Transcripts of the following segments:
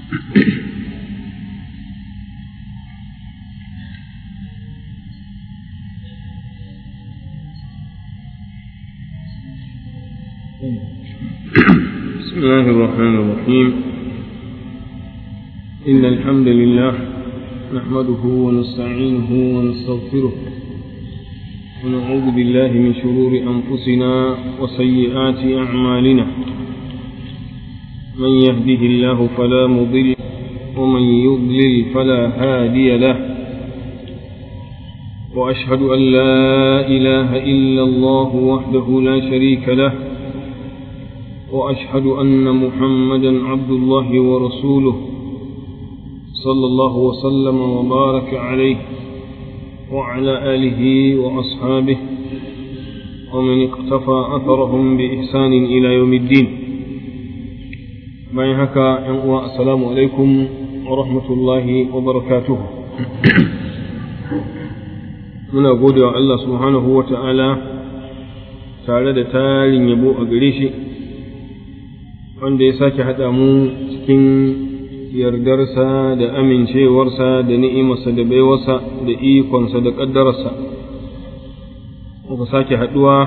بسم الله الرحمن الرحيم إن الحمد لله نحمده ونستعينه ونستغفره ونعوذ بالله من شرور أنفسنا وسيئات أعمالنا من يهده الله فلا مضل ومن يضلل فلا هادي له وأشهد أن لا إله إلا الله وحده لا شريك له وأشهد أن محمدا عبد الله ورسوله صلى الله وسلم وبارك عليه وعلى آله وأصحابه ومن اقتفى أثرهم بإحسان إلى يوم الدين bayan haka ‘yan uwa assalamu alaikum wa rahmatullahi wa barakatuhu muna gode wa Allah subhanahu wa ta'ala tare da tarin yabo a gare shi wanda ya sake haɗa mu cikin yardarsa da amincewarsa da ni'imarsa da baiwarsa da ikonsa da ƙaddararsa muka sake haɗuwa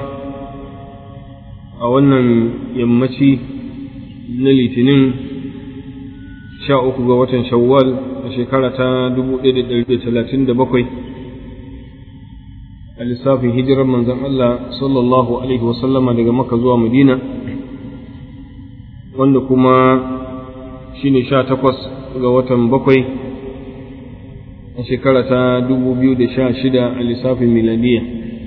a wannan yammaci na litinin sha uku ga watan shawwal a shekara ta dubu ɗaya da ɗari talatin da bakwai a lissafin hijirar manzon Allah sallallahu alaihi wasallama daga maka zuwa madina wanda kuma shi ne sha takwas ga watan bakwai a shekara ta dubu biyu da sha shida a lissafin miladiya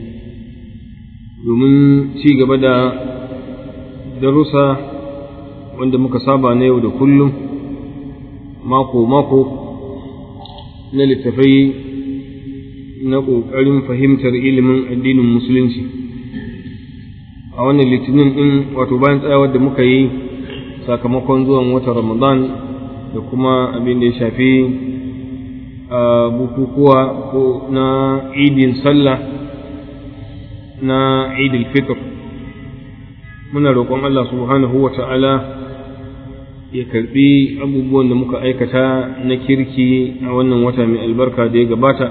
domin ci gaba da darussa wanda muka saba na yau da kullum mako-mako na littafai na ƙoƙarin fahimtar ilimin addinin musulunci a wannan litinin ɗin wato bayan tsayawar da muka yi sakamakon zuwan watan Ramadan da kuma abin da ya shafi bukukuwa ko na idin sallah na idil fitr muna roƙon Allah subhanahu wa ta'ala ya karɓi abubuwan da muka aikata na kirki a wannan wata mai albarka da ya gabata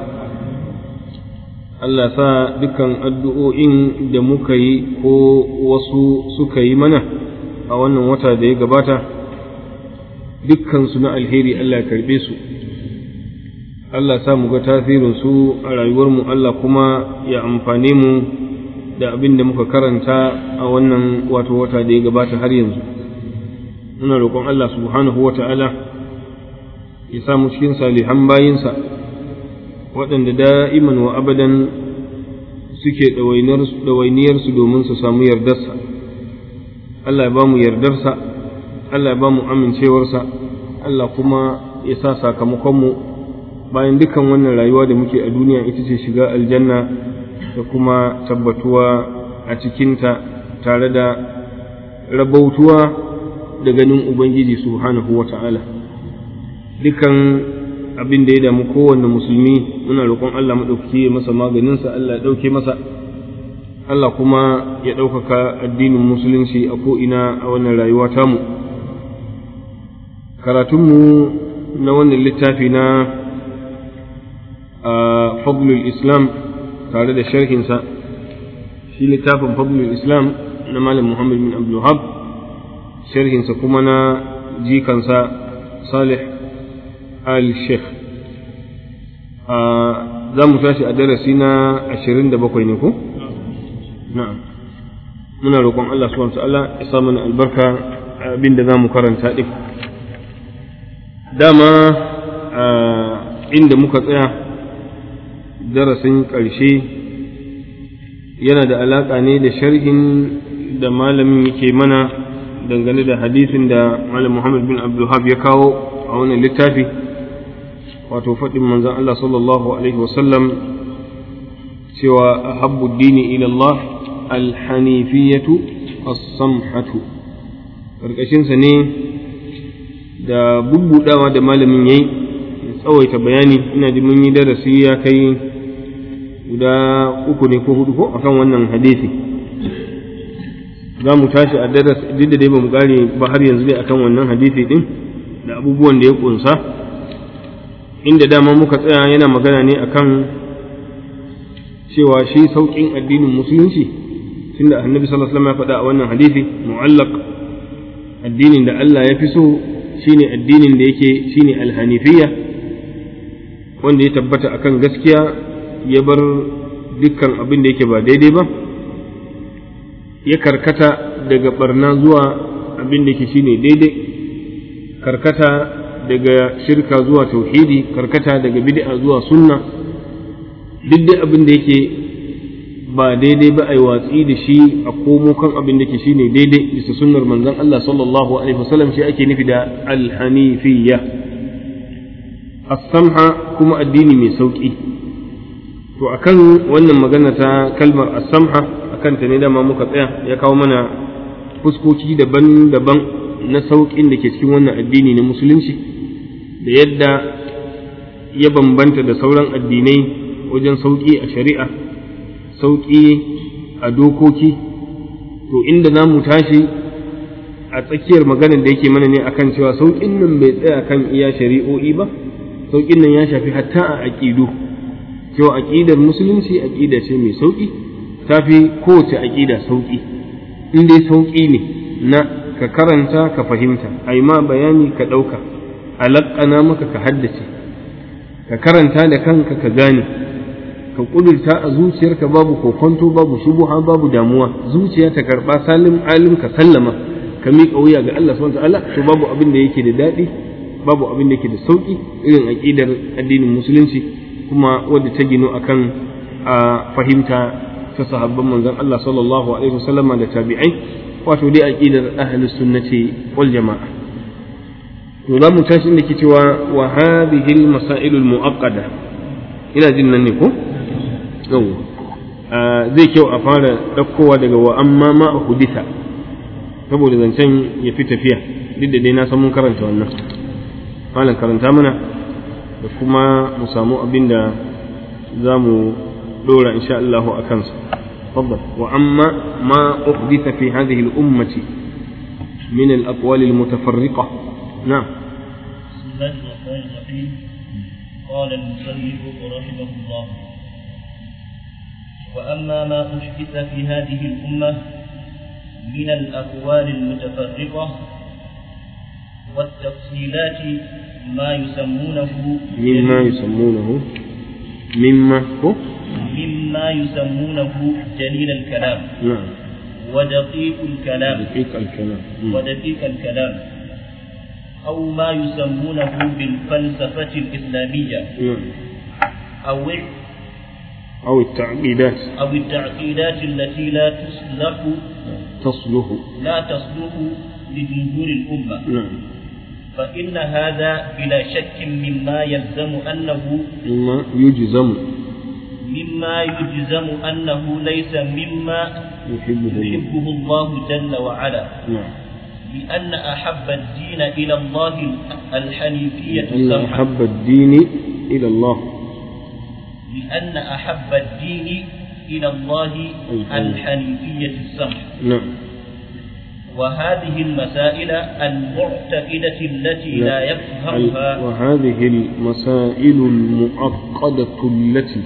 Allah sa dukkan addu'o'in da muka yi ko wasu suka yi mana a wannan wata da ya gabata dukkansu na alheri Allah ya karɓe su Allah sa mu ga tasirinsu a rayuwarmu Allah kuma ya amfane mu da abin da muka karanta a wannan wato wata da ya gabata har yanzu muna roƙon Allah subhanahu wa ta'ala ya samu cikin salihan bayinsa waɗanda da'iman wa abadan suke ɗawainiyarsu domin su samu yardarsa Allah ya ba mu yardarsa Allah ya ba mu amincewarsa Allah kuma ya sa sakamakonmu bayan dukan wannan rayuwa da muke a duniya ita ce shiga aljanna da kuma tabbatuwa a cikinta tare da rabautuwa da ganin Ubangiji subhanahu wa ta'ala dukan abin da ya damu kowanne musulmi muna roƙon Allah maɗaukaki ya masa maganinsa Allah ya ɗauke masa Allah kuma ya ɗaukaka addinin musulunci a ko'ina a wannan rayuwa tamu. Karatunmu na wannan littafi na Fadlul Islam tare da sharhinsa, shi littafin Fadlul Islam na Malam Muhammad bin Abdulhab, sharhinsa kuma na jikansa Salih al-Sheikh. Za mu tashi a darasi na ashirin da bakwai ne ko? na'am muna roƙon Allah subhanahu ta'ala ya sa mana albarka abin da zamu karanta din dama inda muka tsaya darasin ƙarshe yana da alaƙa ne da sharhin da malamin yake mana dangane da hadisin da malam Muhammad bin Abdulhab ya kawo a wannan littafi wato faɗin manzon Allah sallallahu alaihi wasallam cewa ahabbu dini ila Allah alhanifiyatu as-samhatu karkashinsa ne da bubbudawa da malamin yayi tsawaita bayani ina ji mun yi darasi ya kai guda uku ne ko hudu ko akan wannan hadisi za mu tashi a darasi duk da dai ba mu gare ba har yanzu dai akan wannan hadisi din da abubuwan da ya kunsa inda dama muka tsaya yana magana ne akan cewa shi sauƙin addinin musulunci tunda annabi sallallahu alaihi wasallam ya faɗa a wannan hadisi mu'allaq addinin da Allah ya fi so shine addinin da yake shine alhanifiyya wanda ya tabbata akan gaskiya ya bar dukkan abin da yake ba daidai ba ya karkata daga barna zuwa abin da yake shine daidai karkata daga shirka zuwa tauhidi karkata daga bid'a zuwa sunna duk dai abin da yake ba daidai ba a yi watsi da shi a komo kan abin da ke shi ne daidai bisa sunnar manzon Allah sallallahu alaihi wasallam shi ake nufi da alhanifiyya as-samha kuma addini mai sauki to akan wannan magana ta kalmar as-samha akan ta ne dama muka tsaya ya kawo mana fuskoki daban-daban na sauƙin da ke cikin wannan addini na musulunci da yadda ya bambanta da sauran addinai wajen sauƙi a shari'a sauƙi a dokoki to inda za mu tashi a tsakiyar maganar da yake mana ne akan cewa sauƙin nan bai tsaya kan iya shari'o'i ba sauƙin nan ya shafi hatta a aƙidu cewa aƙidar musulunci aƙida ce mai sauƙi ta fi kowace aƙida sauƙi in dai sauƙi ne na ka karanta ka fahimta a ma bayani ka ɗauka a laƙana maka ka haddace ka karanta da kanka ka gane ka kudurta a zuciyarka babu kokonto babu shubuha babu damuwa zuciya ta karba salim alim ka sallama ka miƙa wuya ga Allah subhanahu ta'ala to babu abin da yake da daɗi babu abin da yake da sauki irin aqidar addinin musulunci kuma wadda ta gino akan a fahimta ta sahabban manzon Allah sallallahu alaihi wasallama da tabi'ai wato dai aqidar ahlus sunnati wal jama'a to za mu tashi inda ke cewa wa hadhihi al masail al mu'aqqada ina jin nan ne ko yawwa zai kyau a fara ɗaukowa daga wa amma ma a hudita saboda zancen ya fi tafiya duk da dai na san mun karanta wannan malam karanta mana da kuma mu samu abin da za mu ɗora insha Allah a kansa تفضل وأما ما أحدث في هذه الأمة من الأقوال المتفرقة نعم بسم الله الرحمن الرحيم قال المصنف رحمه الله وأما ما أحدث في هذه الأمة من الأقوال المتفرقة والتفصيلات ما يسمونه مما يسمونه مما هو مما يسمونه جليل الكلام نعم ودقيق الكلام دقيق الكلام مم. ودقيق الكلام أو ما يسمونه بالفلسفة الإسلامية نعم أو أو التعقيدات أو التعقيدات التي لا تصلح تصلح لا تصلح لجمهور الأمة نعم فإن هذا بلا شك مما يلزم أنه مما يجزم مما يجزم أنه ليس مما يحبه الله يحبه الله جل وعلا نعم لأن أحب الدين إلى الله الحنيفية أن السمحة أحب الدين إلى الله لأن أحب الدين إلى الله الحنيفية السمحة نعم وهذه المسائل المعتقدة التي لا يفهمها وهذه المسائل المعقدة التي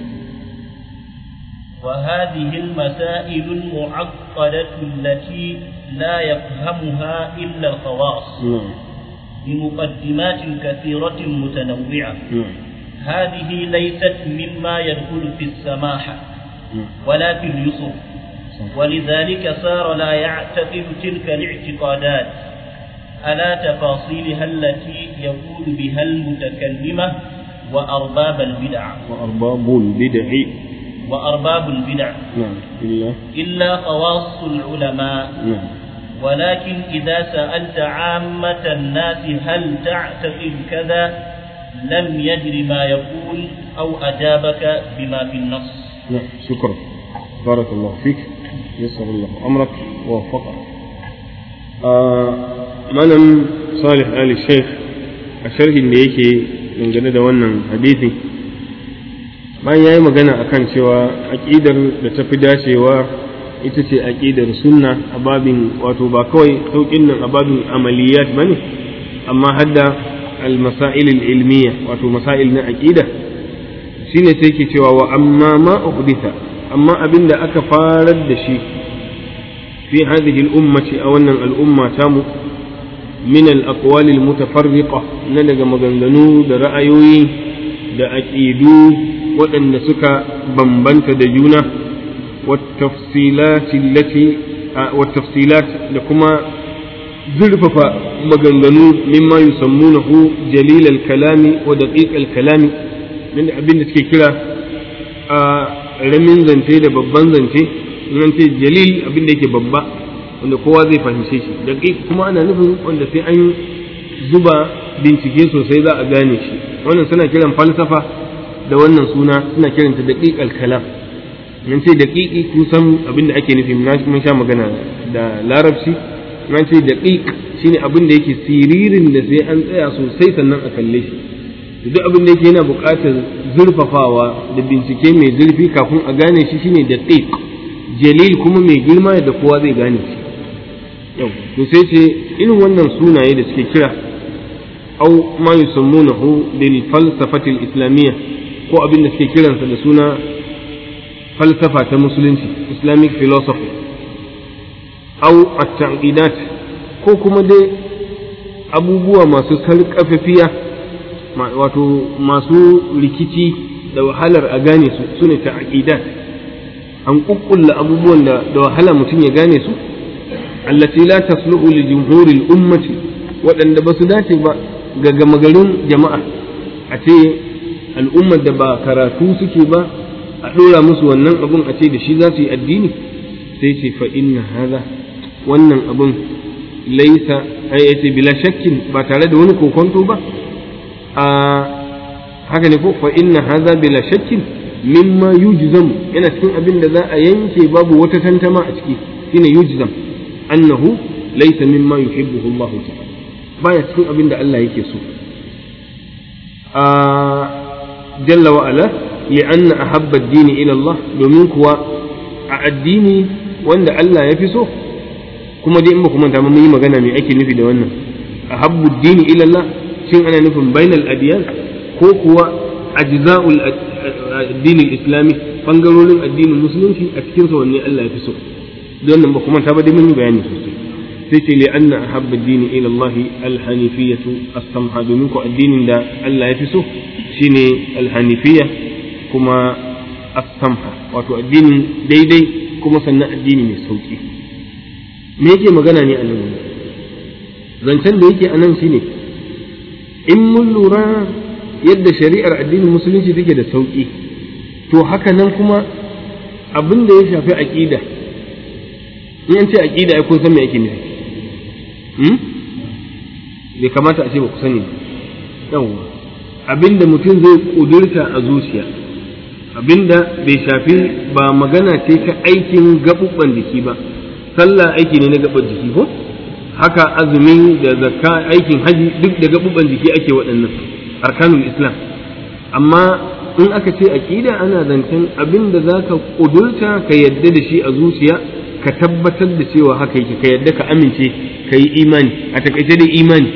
وهذه المسائل المعقدة التي لا يفهمها إلا الخواص نعم بمقدمات كثيرة متنوعة نعم هذه ليست مما يدخل في السماحة نعم ولا في اليسر ولذلك صار لا يعتقد تلك الاعتقادات على تفاصيلها التي يقول بها المتكلمة وأرباب البدع وأرباب البدع وأرباب البدع نعم إلا إلا خواص العلماء نعم ولكن إذا سألت عامة الناس هل تعتقد كذا لم يدر ما يقول أو أجابك بما في النص نعم شكرا بارك الله فيك يسر الله أمرك ووفقك آه malam salih ali sheikh a sharhin da yake dangane da wannan hadisi bayan ya yi magana akan cewa aƙidar da ta fi dacewa ita ce aƙidar sunna a babin wato ba kawai sauƙin nan a babin amaliyat ba ne amma hadda al-masail al-ilmiya wato masail na aqida shine sai ke cewa wa amma ma uhditha amma abinda aka farar da shi fi hadhihi al-ummati a wannan al'umma tamu min al-aqwal al-mutafarriqa na daga maganganu da ra'ayoyi da aqidu waɗanda suka bambanta da juna والتفصيلات التي والتفصيلات لكما زرفف مغنغنو مما يسمونه جليل الكلام ودقيق الكلام من abin da suke kira a ramin zance da babban zance nan ce jalil abin da yake babba wanda kowa zai fahimce shi daqiq kuma ana nufin wanda sai an zuba bincike sosai za a gane shi wannan suna kiran falsafa da wannan suna suna kiranta daqiq al-kalam nan ce daƙiƙi kusan abin da ake nufi mun sha magana da larabci nan ce daƙiƙ shine abin da yake siririn da sai an tsaya sosai sannan a kalle shi duk abin da yake yana buƙatar zurfafawa da bincike mai zurfi kafin a gane shi shine daƙiƙ jalil kuma mai girma da kowa zai gane shi yau to sai ce irin wannan sunaye da suke kira au ma yusammunahu bil falsafati al islamiyya ko abin da suke kiransa da suna falsafa ta musulunci islamic philosophy au at-taqidat ko kuma dai abubuwa masu sarƙafafiya wato masu rikici da wahalar a gane su sune taqidat an kukkulla abubuwan da da wahala mutum ya gane su allati la tasluhu li jumhuril ummati waɗanda ba su dace ba ga gama garin jama'a a ce al'ummar da ba karatu suke ba a ɗora musu wannan abun a ce da shi za su yi addini sai ce fa inna haza wannan abun laisa ai ce bila shakkin ba tare da wani kokonto ba a haka ne ko fa inna haza bila shakkin mimma yujzam yana cikin abin da za a yanke babu wata tantama a ciki shine yujzam annahu laisa mimma yuhibbuhu Allah ta'ala baya cikin abin da Allah yake so a jalla wa ala لأن أحب الدين إلى الله domin kuwa a addini wanda Allah ya fi so kuma dai in ba kuma mun yi magana mai ake nufi da wannan ahabbu dini ila Allah shin ana nufin bainal adiyan ko kuwa ajza'ul addini islami bangarorin addinin musulunci a cikin sa wanne Allah ya fi so don nan ba kuma ta ba dai mun yi bayani sosai sai ce li anna ahabba dini ila Allah al-hanifiyatu as-samha domin ko addinin da Allah ya fi so shine al-hanifiyya kuma as-samha wato addinin daidai kuma sannan addini mai sauki me yake magana ne a nan zancen da yake a nan shine in mun lura yadda shari'ar addinin musulunci take da sauki to haka nan kuma abin da ya shafi aqida in an ce aqida ai kun san me yake nufi hmm? bai kamata a ce ba ku sani yawwa abinda mutum zai kudurta a zuciya abinda bai shafi ba magana ce ta aikin gaɓuɓɓan jiki ba sallah aiki ne na gaɓar jiki ko haka azumi da zakka aikin haji duk da gaɓuɓɓan jiki ake waɗannan arkanul islam amma in aka ce aƙida ana zancen abin da za ka ƙudurta ka yadda da shi a zuciya ka tabbatar da cewa haka yake ka yadda ka amince ka yi imani a takaice da imani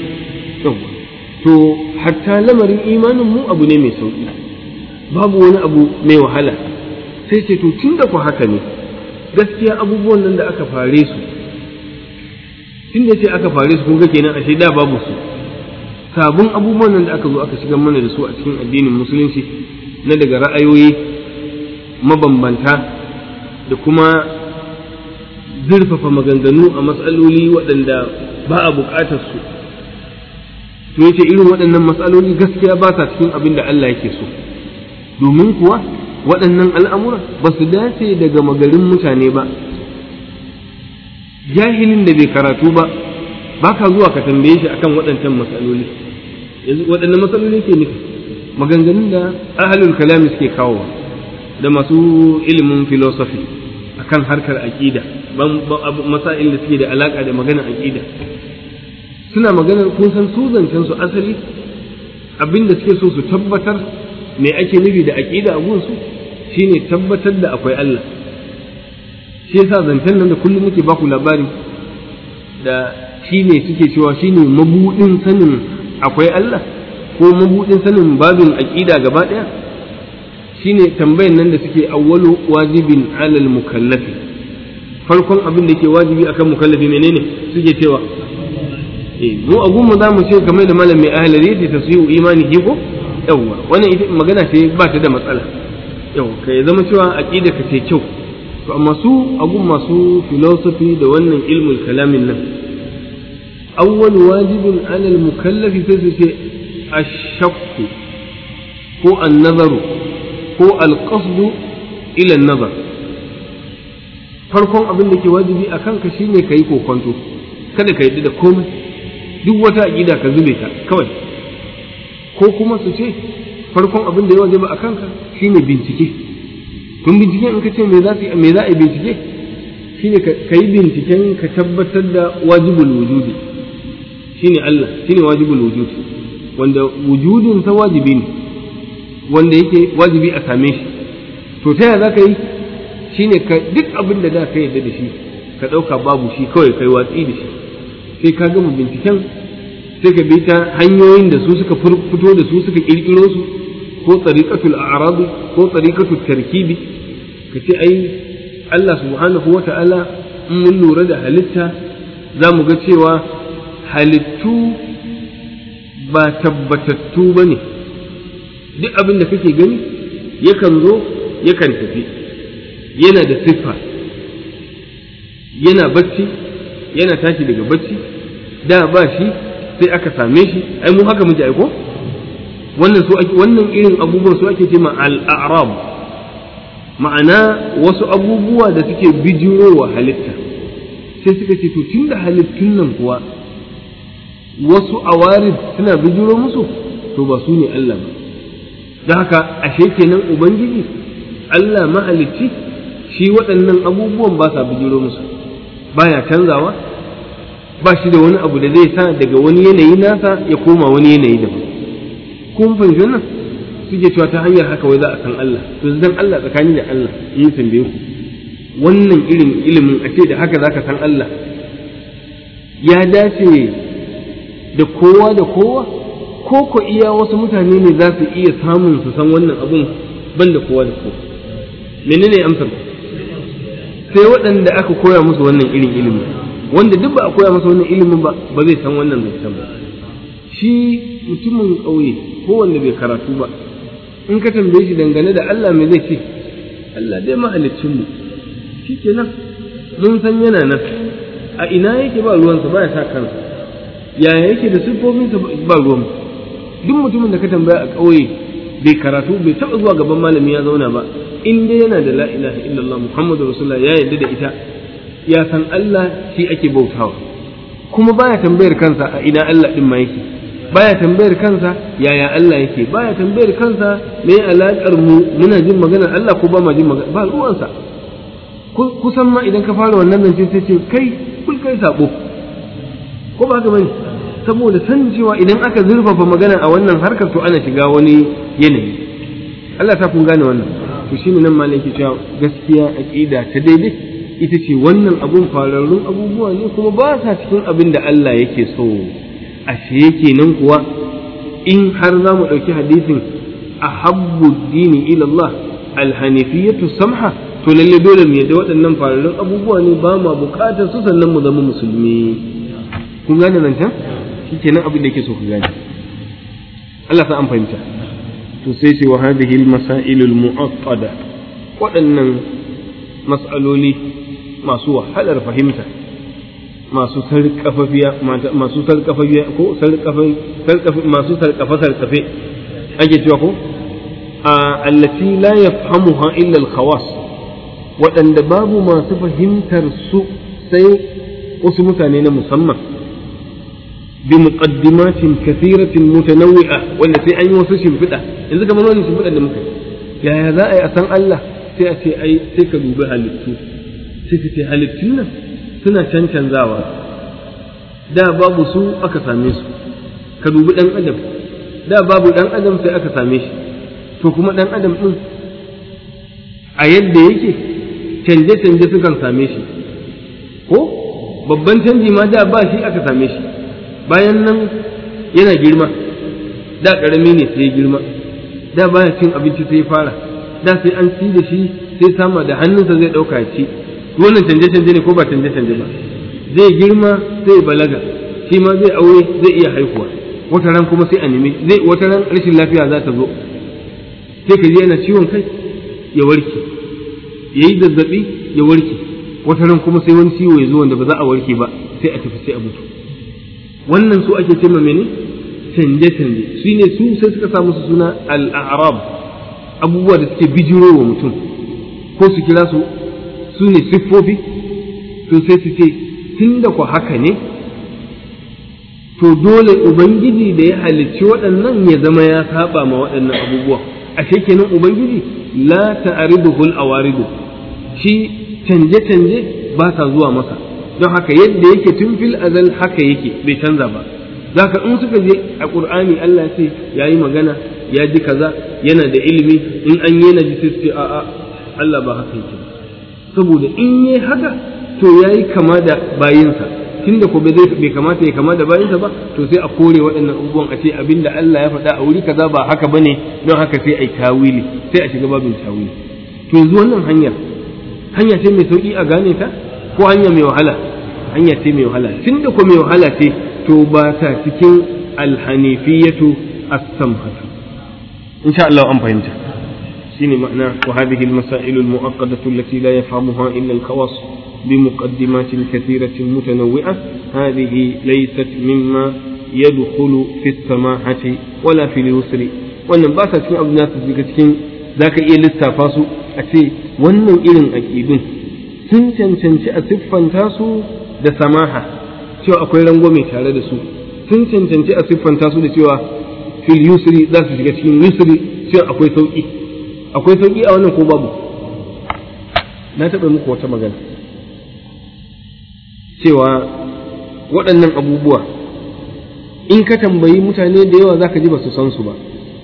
to hatta lamarin imanin mu abu ne mai sauƙi babu wani abu mai wahala sai ce to tun da ku haka ne gaskiya abubuwan nan da aka fare su tun da ce aka fare su kun ga kenan ashe da babu su sabon abubuwan nan da aka zo aka shigar mana da su a cikin addinin musulunci na daga ra'ayoyi mabambanta da kuma zurfafa maganganu a matsaloli waɗanda ba a buƙatar su to yace irin waɗannan matsaloli gaskiya ba sa cikin abin da Allah yake so domin kuwa waɗannan al'amura ba su dace daga magarin mutane ba jahilin da bai karatu ba ba ka zuwa ka tambaye shi akan waɗancan matsaloli yanzu waɗannan matsaloli ke nufi maganganun da ahalul kalami suke kawowa da masu ilimin philosophy akan harkar aƙida masail da suke da alaƙa da maganar aƙida suna maganar kun san su zancen su asali abin da suke so su tabbatar me ake nufi da aƙida a gunsu shine tabbatar da akwai Allah shi yasa zancen nan da kullum muke baku labari da shine suke cewa shine mabudin sanin akwai Allah ko mabudin sanin babin aqida gaba daya shine tambayan nan da suke awwalu wajibin alal mukallafi farkon abin da ke wajibi akan mukallafi menene suke cewa eh mu a gunmu za mu ce kamar da malam mai ahlari da tasiyu imani ko yawwa wannan ita magana ce ba ta da matsala yau ka ya zama cewa aqida ka ce kyau to amma su a gun masu philosophy da wannan ilmul kalamin nan awwal wajibin alal mukallafi sai su ce ashakku ko an-nazaru ko al-qasdu ila an-nazar farkon abin da ke wajibi a kanka shine ka yi kokonto kada ka yi da komai duk wata aƙida ka zube ta kawai ko kuma su ce farkon abin da ya wajiba a kanka shine bincike tun bincike in ka ce me za me za a yi bincike shine ka yi binciken ka tabbatar da wajibul wujudi shine Allah shine wajibul wujudi wanda wujudin sa wajibi ne wanda yake wajibi a same shi to ta yaya za ka yi shine ka duk abin da da ka yarda da shi ka ɗauka babu shi kawai kai watsi da shi sai ka gama binciken sai ka bi ta hanyoyin da su suka fito da su suka ƙirƙiro su ko tsariƙatul a'rabi ko tsariƙatul tarkibi ka ce ai Allah subhanahu wa ta'ala in mun lura da halitta za mu ga cewa halittu ba tabbatattu ba ne duk abin da kake gani yakan zo yakan tafi yana da siffa yana bacci yana tashi daga bacci da ba shi sai aka same shi ai mu haka muke aiko wannan su ake wannan irin abubuwan su ake cewa al-a'rab ma'ana wasu abubuwa da suke bijirowa halitta sai suka ce to tunda halittun nan kuwa wasu awarid suna bijiro musu to ba su ne Allah ba da haka ashe kenan ubangiji Allah mahalicci shi waɗannan abubuwan ba sa bijiro musu baya canzawa ba shi da wani abu da zai sa daga wani yanayi nasa ya koma wani yanayi daban kun fahimci wannan suke cewa ta hanyar haka wai za a san Allah to dan Allah tsakani da Allah in tambaye ku wannan irin ilimin a ce da haka zaka san Allah ya dace da kowa da kowa ko ko iya wasu mutane ne za su iya samun su san wannan abun ban da kowa da kowa menene amsar sai waɗanda aka koya musu wannan irin ilimi wanda duk ba a koya masa wannan ilimin ba ba zai san wannan zancen ba shi mutumin ƙauye ko wanda bai karatu ba in ka tambaye shi dangane da Allah me zai ce Allah dai mahaliccin mu shikenan mun san yana nan a ina yake ba ruwansa ba ya sa kansa yaya yake da siffofinsa ba ruwan duk mutumin da ka tambaya a ƙauye bai karatu bai taɓa zuwa gaban malami ya zauna ba in dai yana da la ilaha illallah muhammadu rasulullah ya yarda da ita ya san Allah shi ake bautawa kuma baya tambayar kansa a ina Allah din ma yake baya tambayar kansa yaya Allah yake baya tambayar kansa me alaƙar mu muna jin maganar Allah ko ba ma jin magana ba ruwansa kusan ma idan ka fara wannan zance sai ce kai kul kai sabo ko ba haka bane saboda san cewa idan aka zurfafa magana a wannan harkar to ana shiga wani yanayi Allah ta kun gane wannan to shine nan malam yake cewa gaskiya aqida ta daidai ita ce wannan abun fararrun abubuwa ne kuma ba sa cikin abin da Allah yake so ashe yake nan kuwa in har za mu ɗauki hadisin ahabbu dini ila Allah alhanifiyatu samha to lalle dole mu yadda waɗannan fararrun abubuwa ne ba ma buƙatar su sannan mu zama musulmi kun gane nan can shikenan abin da yake so ku gane Allah sa an fahimta to sai ce wa hadhihi al-masail al-mu'aqqada waɗannan mas'aloli masu wahalar fahimta masu sarƙafafiya masu sarƙafafiya ko sarƙafa masu sarƙafa sarƙafe ake cewa ko a allati la yafhamuha illa al-khawas waɗanda babu masu fahimtar su sai wasu mutane na musamman bi muqaddimatin kathiratin mutanawwi'a wanda sai an yi wasu shimfiɗa yanzu kamar wani shimfiɗa da muka yaya za a yi a san Allah sai a ce ai sai ka dubi halittu sai ka ce halittun nan suna cancanzawa da babu su aka same su ka dubi ɗan adam da babu ɗan adam sai aka same shi to kuma ɗan adam ɗin a yadda yake canje-canje sukan same shi ko babban canji ma da ba shi aka same shi bayan nan yana girma da ƙarami ne sai ya girma da baya cin abinci sai ya fara da sai an ci da shi sai sama da hannunsa zai ɗauka ya ci wannan canje-canje ne ko ba canje-canje ba zai girma sai balaga shi ma zai aure zai iya haihuwa wata ran kuma sai a nemi zai wata ran rashin lafiya za ta zo sai ka ji yana ciwon kai ya warke ya yi zazzaɓi ya warke wata ran kuma sai wani ciwo ya zo wanda ba za a warke ba sai a tafi sai a mutu wannan su ake cewa mene canje-canje shi ne su sai suka sa musu suna al'arab abubuwa da suke bijiro wa mutum ko su kira su su ne siffofi to sai su ce tun da ku haka ne to dole ubangiji da ya halicci waɗannan ya zama ya saba ma waɗannan abubuwa ashe kenan ubangiji la ta'riduhu al-awaridu shi canje-canje ba sa zuwa masa don haka yadda yake tun fil azal haka yake bai canza ba zaka in suka je a qur'ani Allah ya ce yayi magana ya ji kaza yana da ilimi in an yi na ji sai a'a Allah ba haka yake saboda in yi haka to yayi kama da bayinsa tunda ko bai bai kamata ya kama da bayinsa ba to sai a kore waɗannan abubuwan a ce abinda Allah ya faɗa a wuri kaza ba haka bane don haka sai ai tawili sai a shiga babin tawili to yanzu wannan hanyar hanya ce mai sauki a gane ta ko hanya mai wahala hanya ce mai wahala tunda ko mai wahala ce to ba ta cikin alhanifiyatu as-samhatu insha Allah an fahimta shine ma'ana wa hadhihi al-masail al-mu'aqqadatu allati la yafhamuha illa al-khawas بمقدمات كثيرة متنوعة هذه ليست مما يدخل في السماحة ولا في اليسر wannan ba sa cikin abu da su cikin za ka iya lissafa su a ce wannan irin aƙidun sun cancanci a siffanta su da samaha cewa akwai rangwame tare da su sun cancanci a siffanta su da cewa fil yusri za su shiga cikin yusri cewa akwai sauƙi akwai sauƙi a wannan ko babu na taɓa muku wata magana cewa waɗannan abubuwa in ka tambayi mutane da yawa zaka ji ba su san su ba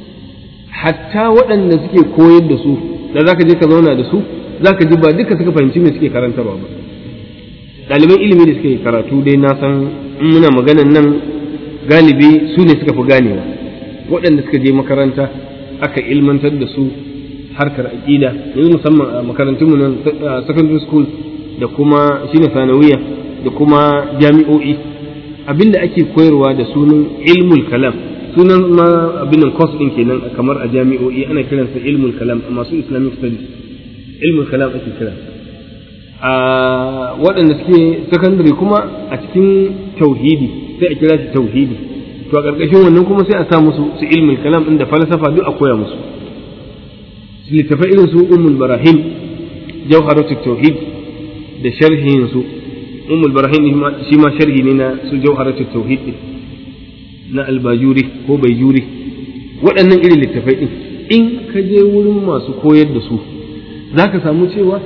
hatta waɗanda suke koyar da su da zaka je ka zauna da su zaka ji ba duka suka fahimci me suke karantarwa ba ɗaliban ilimi da suke karatu dai na san in muna maganan nan galibi su ne suka fi ganewa waɗanda suka je makaranta aka ilmantar da su harkar aƙida yanzu musamman a makarantunmu nan secondary school da kuma shine sanawiya da kuma jami'o'i abinda ake koyarwa da sunan ilmul kalam sunan ma abin nan course din kenan kamar a jami'o'i ana kiransa ilmul kalam a masu islamic studies ilmul kalam ake kira a waɗanda suke secondary kuma a cikin tauhidi sai a kira shi tauhidi to a ƙarƙashin wannan kuma sai a sa musu su ilmul kalam din da falsafa duk a koya musu littafai irin su ummul barahim jawharatut tauhid da sharhin su ummul barahim shi ma sharhi ne na su jawharatut tauhid na albajuri ko baijuri waɗannan irin littafai din in ka je wurin masu koyar da su zaka samu cewa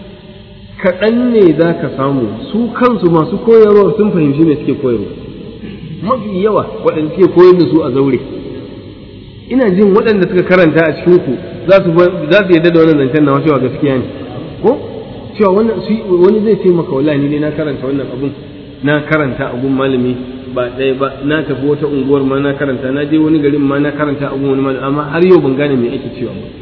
kaɗan ne za ka samu su kansu masu koyarwa sun fahimci me suke koyarwa mafi yawa waɗanda suke koyar da su a zaure ina jin waɗanda suka karanta a cikin ku za su yarda da wannan zancen na cewa gaskiya ne ko cewa wannan wani zai ce maka wallahi ni ne na karanta wannan abun na karanta abun malami ba ɗaya ba na tafi wata unguwar ma na karanta na je wani garin ma na karanta abun wani malami amma har yau ban gane me ake cewa ba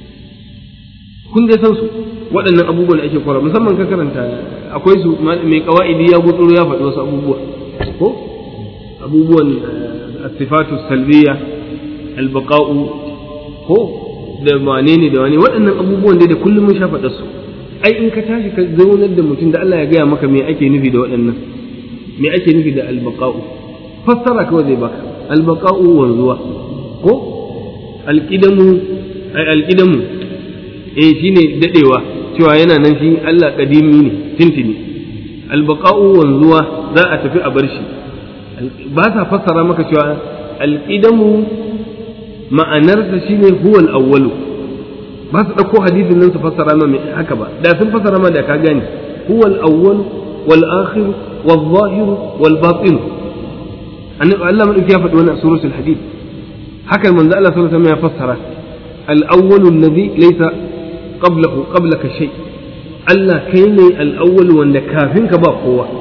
kun dai san su waɗannan abubuwan da ake kwara musamman ka karanta akwai su mai kawa'idi ya gutsuro ya faɗi wasu abubuwa ko abubuwan asifatu salbiya albaqa'u ko da wane ne da wane waɗannan abubuwan dai da kullum mun sha faɗa su ai in ka tashi ka zaunar da mutum da Allah ya gaya maka me ake nufi da waɗannan me ake nufi da albaqa'u fassara kawai zai baka albaqa'u wanzuwa ko alqidamu ai alqidamu eh shine dadewa cewa yana nan shi Allah kadimi ne tintini albaqa'u wanzuwa za a tafi a bar shi ba sa fassara maka cewa alqidamu ma'anarsa shine huwa al-awwalu ba su dauko hadisin nan su fassara ma mai haka ba da sun fassara ma da ka gane huwa al-awwal wal akhir wal zahir wal batin annabi Allah madauki ya faɗi wannan suratul hadid haka manzo Allah sallallahu alaihi wasallam ya fassara al-awwal alladhi laysa qablahu qablaka shay Allah kai ne al-awwal wanda kafin ka ba kowa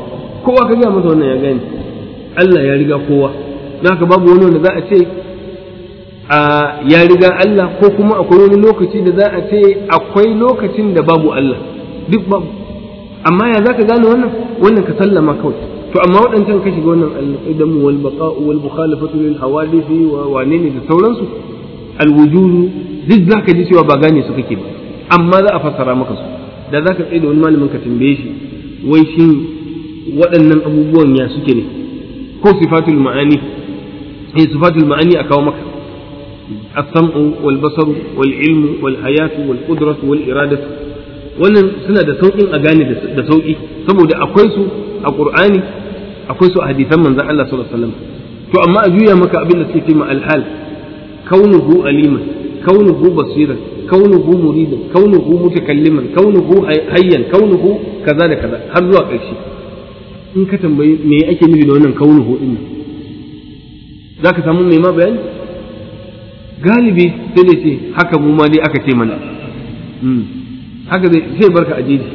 kowa ka gaya masa wannan ya gane Allah ya riga kowa don haka babu wani wanda za a ce a ya riga Allah ko kuma akwai wani lokaci da za a ce akwai lokacin da babu Allah duk babu amma ya za ka gane wannan wannan ka sallama kawai to amma waɗancan ka shiga wannan al-idamu wal baqa'u wal mukhalafatu lil hawadisi wa wane ne da sauransu al-wujudu duk za ka ji cewa ba gane su kake ba amma za a fassara maka su da za ka tsaye da wani malamin ka tambaye shi wai shin waɗannan abubuwan ya suke ne ko sifatul ma'ani eh sifatul ma'ani a kawo maka as-sam'u wal basaru wal ilmu wal hayatu wal qudratu wal iradatu wannan suna da sauƙin a gane da sauƙi saboda akwai su a qur'ani akwai su a hadisan manzon Allah sallallahu alaihi wasallam to amma a juya maka abin da suke ce ma al-hal kaunuhu aliman kaunuhu basiran kaunuhu muridan kaunuhu mutakalliman kaunuhu hayyan kaunuhu kaza da kaza har zuwa ƙarshe in ka tambayi me ake nufi da wannan kaunuhu din za ka samu mai ma bayani galibi sai da ce haka mu ma dai aka ce mana haka zai sai barka a jeji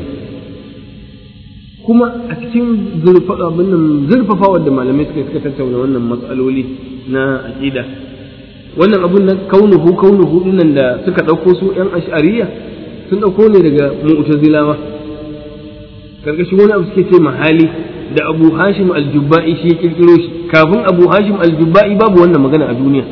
kuma a cikin zurfafa da malamai suka suka tattauna wannan matsaloli na aƙida wannan abun nan kaunuhu kaunuhu dinnan da suka ɗauko su ‘yan ash'ariya sun ɗauko ne daga mu'tazilawa karkashin wani abu suke ce mahali da abu hashim aljubba'i shi ya kirkiro shi kafin abu hashim aljubba'i babu wannan magana a duniya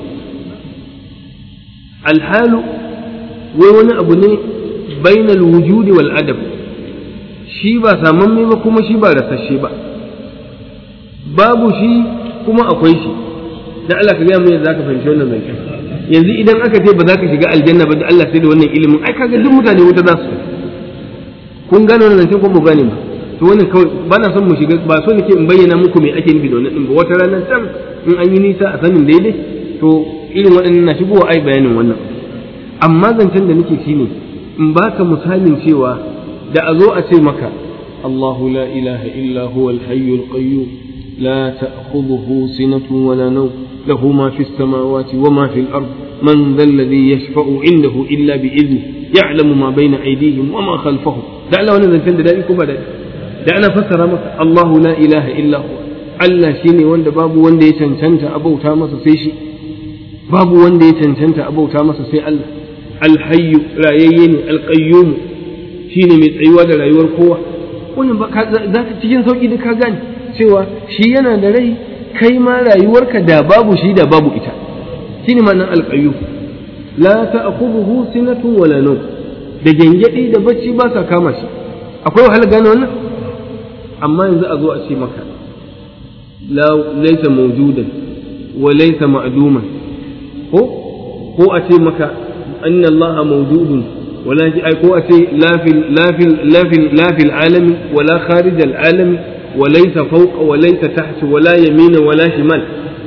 alhalu wai wani abu ne bainal wujudi wal adab shi ba samamme ba kuma shi ba rasashe ba babu shi kuma akwai shi dan Allah ka gaya mu yadda zaka fahimci wannan zancen yanzu idan aka ce ba za ka shiga aljanna ba da Allah sai da wannan ilimin ai kaga duk mutane wuta za su kun gane wannan zancen ko ba gane ba to wannan kawai ba na son mu shiga ba so nake in bayyana muku me ake nufi da wannan din ba wata rana can in an yi nisa a sanin daidai to irin waɗannan na shigowa ai bayanin wannan amma zancen da nake shine in baka misalin cewa da a zo a ce maka Allahu la ilaha illa huwa al-hayyul qayyum la ta'khudhuhu sinatun wala nawm له ما في السماوات وما في الأرض من ذا الذي يشفع عنده إلا بإذنه يعلم ما بين أيديهم وما خلفهم da Allah wannan zancen da daɗi ko ba daɗi da ana fassara masa Allahu la ilaha illa hu Allah shine wanda babu wanda ya cancanta abauta masa sai shi babu wanda ya cancanta abauta masa sai Allah alhayyu rayayye ne alqayyum shine mai tsayuwa da rayuwar kowa wannan ba za ka cikin sauki da ka gane cewa shi yana da rai kai ma rayuwarka da babu shi da babu ita shine ma'anar alqayyum la ta'khudhuhu sinatun wala nawm da gengedi da bacci ba sa kama shi akwai wahala gane wannan amma yanzu a zo a ce maka la laysa mawjudan wa laysa ma'duman ko ko a ce maka anna Allah mawjudun wala ai ko a ce la fil la fil la fil la fil alami wala kharij al alami wa laysa fawqa wa laysa tahta wala yamina wala shimal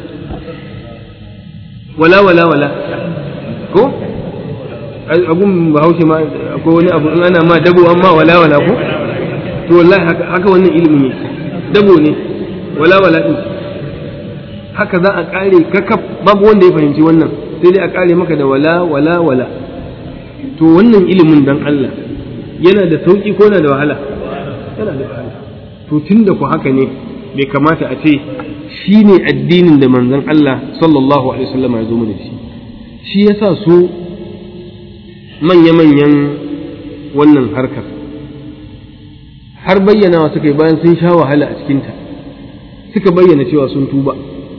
wala wala wala ko abun bahaushe ma akwai wani abu in ana ma dabo amma wala wala ko to wallahi haka wannan ilimi ne dabo ne wala wala din haka za a kare kakaf babu wanda ya fahimci wannan sai dai a kare maka da wala wala wala to wannan ilimin dan Allah yana da sauki ko na da wahala yana da wahala to tunda ku haka ne bai kamata a ce shi ne addinin da manzon Allah sallallahu alaihi wasallam ya zo mana shi shi yasa su manya-manyan wannan harkar har bayyanawa suka yi bayan sun sha wahala a cikinta suka bayyana cewa sun tuba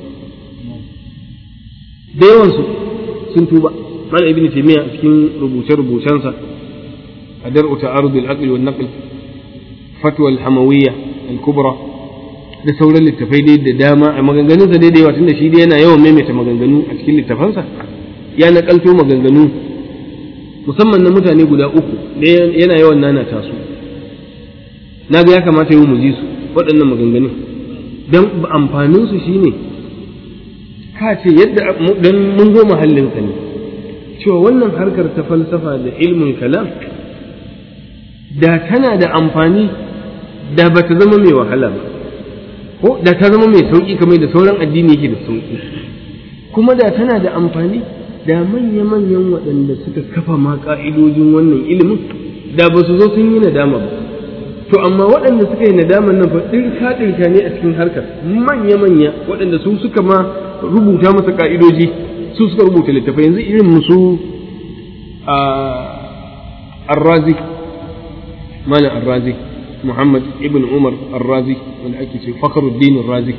da yawansu sun tuba mana ibn taymiya a cikin rubuce-rubucensa a dar'u ta'arud al-aql wa naql fatwa al-hamawiyya al-kubra da sauran littafai dai da dama a maganganunsa dai da yawa tunda shi dai yana yawan maimaita maganganu a cikin littafansa ya nakalto maganganu musamman na mutane guda uku yana yawan nanata su na ga ya kamata yau mu ji su waɗannan maganganun don amfanin su shine ka ce yadda dan mun zo mahallinsa ne cewa wannan harkar ta falsafa da ilmin kalam da tana da amfani da ba ta zama mai wahala ba ko da ta zama mai sauƙi kamar da sauran addini yake da sauƙi kuma da tana da amfani da manya-manyan waɗanda suka kafa ma ƙa'idojin wannan ilimin da ba su zo sun yi nadama ba to amma waɗanda suka yi nadaman nan fa ɗirka ɗirka ne a cikin harkar manya manya waɗanda su suka ma rubuta masa ka'idoji su suka rubuta littafai yanzu irin musu a arrazi malam arrazi muhammad ibn umar arrazi wanda ake ce fakhruddin arrazi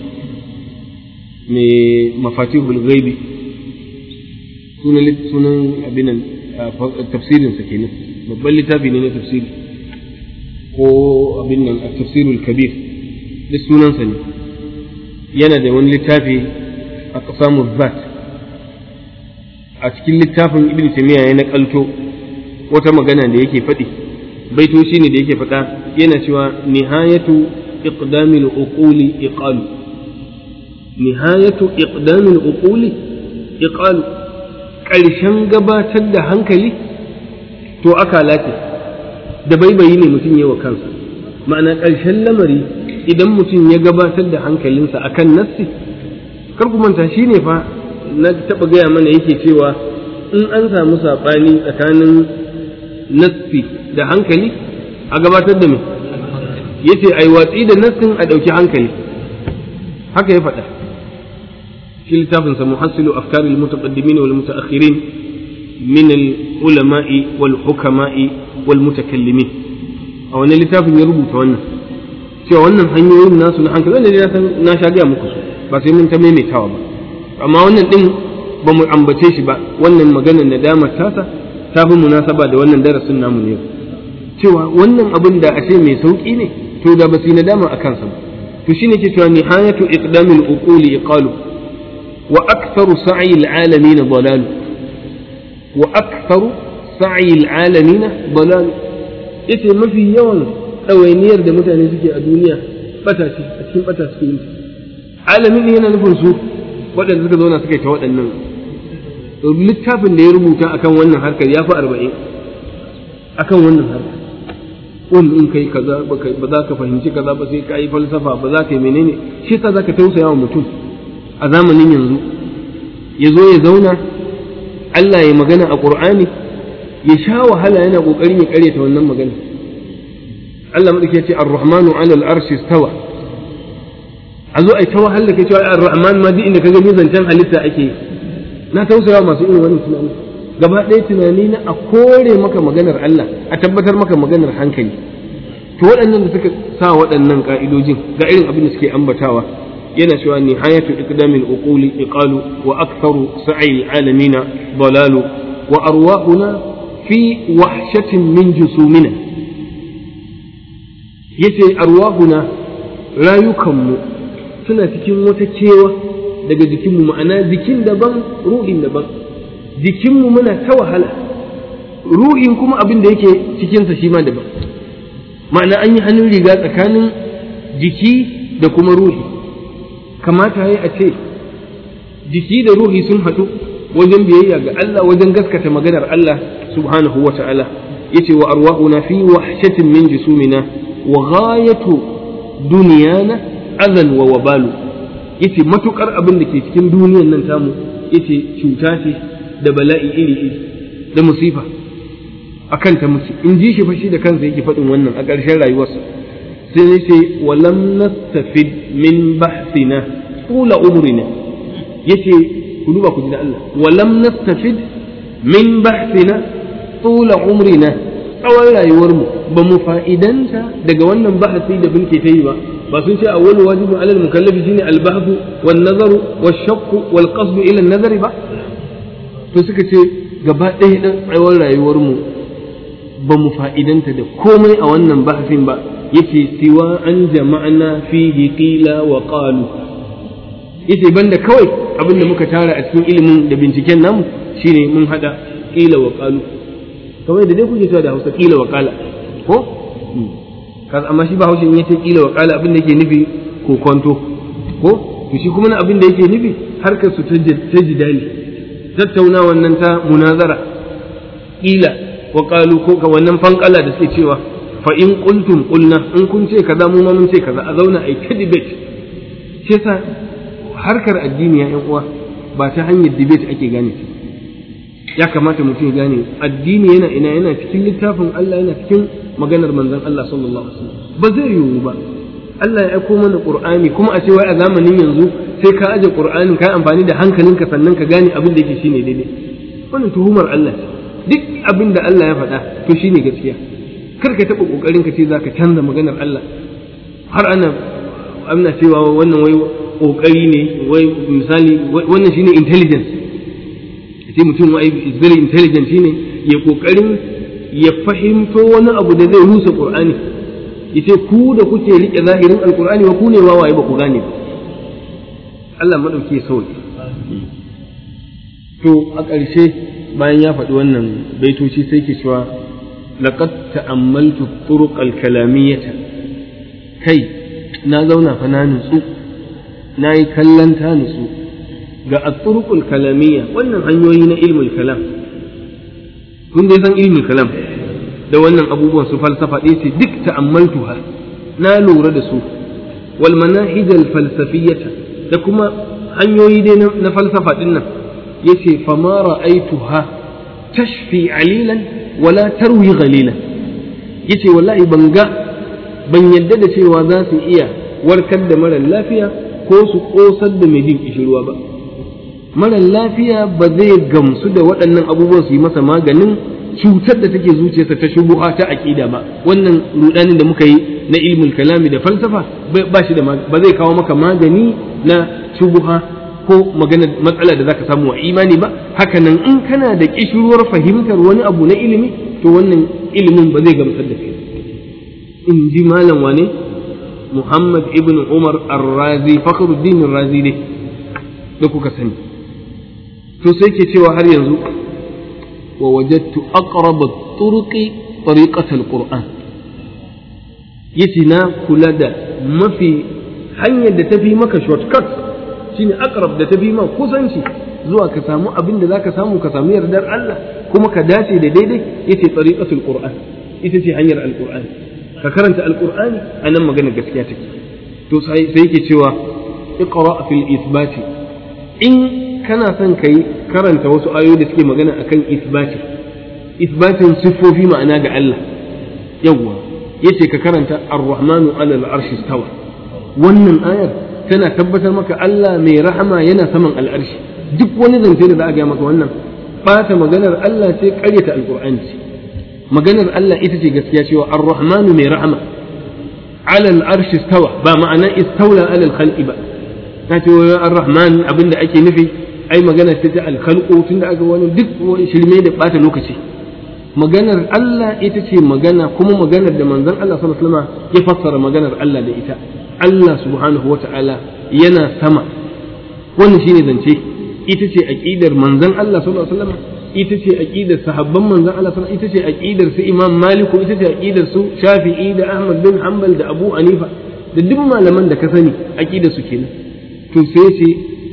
mai mafatihul ghaibi sunan sunan abin tafsirin sa kenan babban littafi ne na tafsiri ko abin nan tafsirul kabir duk sunansa ne yana da wani littafi a qasamuz zat a cikin littafin ibn taymiya ya nakalto wata magana da yake faɗi baitoci ne da yake faɗa yana cewa nihayatu iqdamil uquli iqalu nihayatu iqdamil uquli iqalu ƙarshen gabatar da hankali to aka lati da baibayi ne mutum yawa kansa ma'ana ƙarshen lamari idan mutum ya gabatar da hankalinsa akan nassi kar ku manta shine fa na taɓa gaya mana yake cewa in an samu saɓani tsakanin nassi da hankali a gabatar da me yace ai watsi da nassin a ɗauki hankali haka ya faɗa في لتافنس محصل أفكار المتقدمين والمتأخرين من العلماء والحكماء والمتكلمين أو أن لتافن يربط وانا cewa wannan hanyoyin nasu na hankali wanda ya san na sha gaya muku su ba sai mun ta maimaitawa ba amma wannan din ba mu ambace shi ba wannan maganar nadamar tasa ta fi munasaba da wannan darasin namu ne cewa wannan abin da ashe mai sauki ne to da ba su yi nadama a kansa ba to shine ke cewa nihayatu iqdamil uquli iqalu وأكثر سعي العالمين ضلال وأكثر سعي العالمين ضلال ita mafi yawan ɗawainiyar da mutane suke a duniya bata ce a cikin bata suke yin alamin yana nufin su waɗanda suka zauna suka yi ta waɗannan littafin da ya rubuta akan wannan harkar ya fi arba'in akan wannan harkar wani in kai kaza ba za ka fahimci kaza ba sai ka yi falsafa ba za ka yi menene shi sa za ka tausaya wa mutum a zamanin yanzu ya zo ya zauna Allah ya magana a ƙur'ani ya sha wahala yana ƙoƙarin ya ƙaryata wannan magana Allah maɗauki ya ce ar-rahmanu alal arshi stawa a zo ai ta wahala kai cewa ar-rahman ma duk inda ka gani zancen halitta ake na tausaya masu irin wannan tunani gaba ɗaya tunani na a kore maka maganar Allah a tabbatar maka maganar hankali to waɗannan da suka sa waɗannan ƙa'idojin ga irin abin da suke ambatawa yana cewa nihayatu iqdamil uquli iqalu wa aktharu sa'i alamina dalalu wa arwahuna fi wahshatin min jusumina yace arwahuna rayukanmu suna cikin wata kewa daga jikinmu ma'ana jikin daban ruhin daban jikinmu muna ta wahala ruhin kuma abin da yake cikinsa shi ma daban ma'ana an yi hannun riga tsakanin jiki da kuma ruhi kamata ya a ce jiki da ruhi sun haɗu wajen biyayya ga Allah wajen gaskata maganar Allah subhanahu wa ta'ala yace wa arwahuna fi wahshatin min jusumina wa ghayatu duniyana azan wa wabalu yace matukar abin da ke cikin duniyan nan tamu yace cuta ce da bala'i iri iri da musifa akan ta muke in ji shi fa shi da kansa yake faɗin wannan a ƙarshen rayuwarsa sai ya ce walam nastafid min bahsina tula umrina yace ku duba ku ji da Allah walam nastafid min bahsina tula umrina tsawon rayuwarmu ba mu fa'idanta daga wannan bahasi da bin ke ta yi ba ba sun ce awwalu wajibin alal mukallafi shine albahthu wan nazaru wash shaqqu wal qasdu ila nazari ba to suka ce gaba ɗaya dan tsawon rayuwarmu ba mu fa'idanta da komai a wannan bahasin ba yace siwa an jama'na fihi qila wa qalu yace banda kawai abin da muka tara a cikin ilimin da binciken namu shine mun hada qila wa qalu kamar da dai kuke cewa da Hausa qila wa qala ko kaza amma shi ba Hausa in yace qila wa qala abin da yake nufi ko kwanto ko to shi kuma abin da yake nufi harkar su ta jidali tattaunawa nan ta munazara qila wa qalu ko ka wannan fankala da suke cewa fa in qultum qulna in kun ce kaza mu ma mun ce kaza a zauna ai ta debate shi yasa harkar addini ya uwa ba ta hanyar debate ake gane ta ya kamata mutum ya gane addini yana ina yana cikin littafin Allah yana cikin maganar manzon Allah sallallahu alaihi wasallam ba zai yiwu ba Allah ya aiko mana Qur'ani kuma a ce wai a zamanin yanzu sai ka aje Qur'anin ka amfani da hankalinka sannan ka gane abin da yake shine daidai wannan tuhumar Allah ce duk abin da Allah ya faɗa to shine gaskiya kar ka taɓa ƙoƙarin ka ce za ka canza maganar Allah har ana ana cewa wannan wai ƙoƙari ne wai misali wannan shine intelligence sai mutum wai is very intelligent shine ya ƙoƙarin ya fahimto wani abu da zai rusa Qur'ani yace ku da kuke rike zahirin alqur'ani wa ku ne wawaye ba ku gane ba Allah madauke sauki to a ƙarshe bayan ya faɗi wannan baitoci sai ke cewa laqad ta'ammaltu turuq al-kalamiyyata kai na zauna fa na nutsu na yi kallon ta nutsu ga at-turuq al-kalamiyya wannan hanyoyi na ilmul kalam kun dai san ilmul kalam da wannan abubuwan su falsafa ɗaya ce duk ta'ammaltuha na lura da su wal manahij al-falsafiyyata da kuma hanyoyi dai na falsafa din nan yace fama ra'aituha tashfi alilan wala tarwi ghalilan yace wallahi ban ga ban yadda da cewa za su iya warkar da mara lafiya ko su kosar da mai jin kishirwa ba mara lafiya ba zai gamsu da waɗannan abubuwan su yi masa maganin cutar da take zuciyarsa ta shubuha ta aqida ba wannan rudanin da muka yi na ilmul kalami da falsafa ba shi da ba zai kawo maka magani na shubuha ko magana matsala da zaka samu wa imani ba haka nan in kana da kishirwar fahimtar wani abu na ilimi to wannan ilimin ba zai gamsar da kai in ji malam wane Muhammad ibn Umar Ar-Razi Fakhruddin Ar-Razi ne da kuka sani to sai ke cewa har yanzu wa wajadtu aqrab at-turuqi tariqat al-Qur'an yace na kula da mafi hanyar da tafi maka shortcut shine aqrab da tafi ma kusanci zuwa ka samu abin da zaka samu ka samu yardar Allah kuma ka dace da daidai yace tariqatul Qur'an ita ce hanyar al-Qur'ani ka karanta al-Qur'ani anan magana gaskiya take to sai yake cewa iqra fil ithbati in kana son kai karanta wasu ayoyi da suke magana akan ithbati ithbatin siffofi ma'ana ga Allah yawwa yace ka karanta ar-rahmanu 'ala al-arshi stawa wannan ayar tana tabbatar maka Allah mai rahama yana saman al'arshi duk wani zance da za a gaya maka wannan bata maganar Allah ce ƙaryata alqur'ani ce maganar Allah ita ce gaskiya cewa ar-rahmanu mai rahama 'ala al-arshi stawa ba ma'ana istawla 'ala al-khalqi ba ta ce ar-rahman abinda ake nufi ai magana ce ta al-khalqu tunda aka wani duk wani shirme da bata lokaci maganar Allah ita ce magana kuma maganar da manzon Allah sallallahu alaihi wasallam ya fassara maganar Allah da ita Allah subhanahu wa ta'ala yana sama wannan shine zance ita ce aqidar manzon Allah sallallahu alaihi wasallam ita ce aqidar sahabban manzon Allah sallallahu ita ce aqidar su Imam Malik ita ce aqidar su Shafi'i da Ahmad bin Hanbal da Abu Hanifa da duk malaman da ka sani aqidar su kenan to sai ce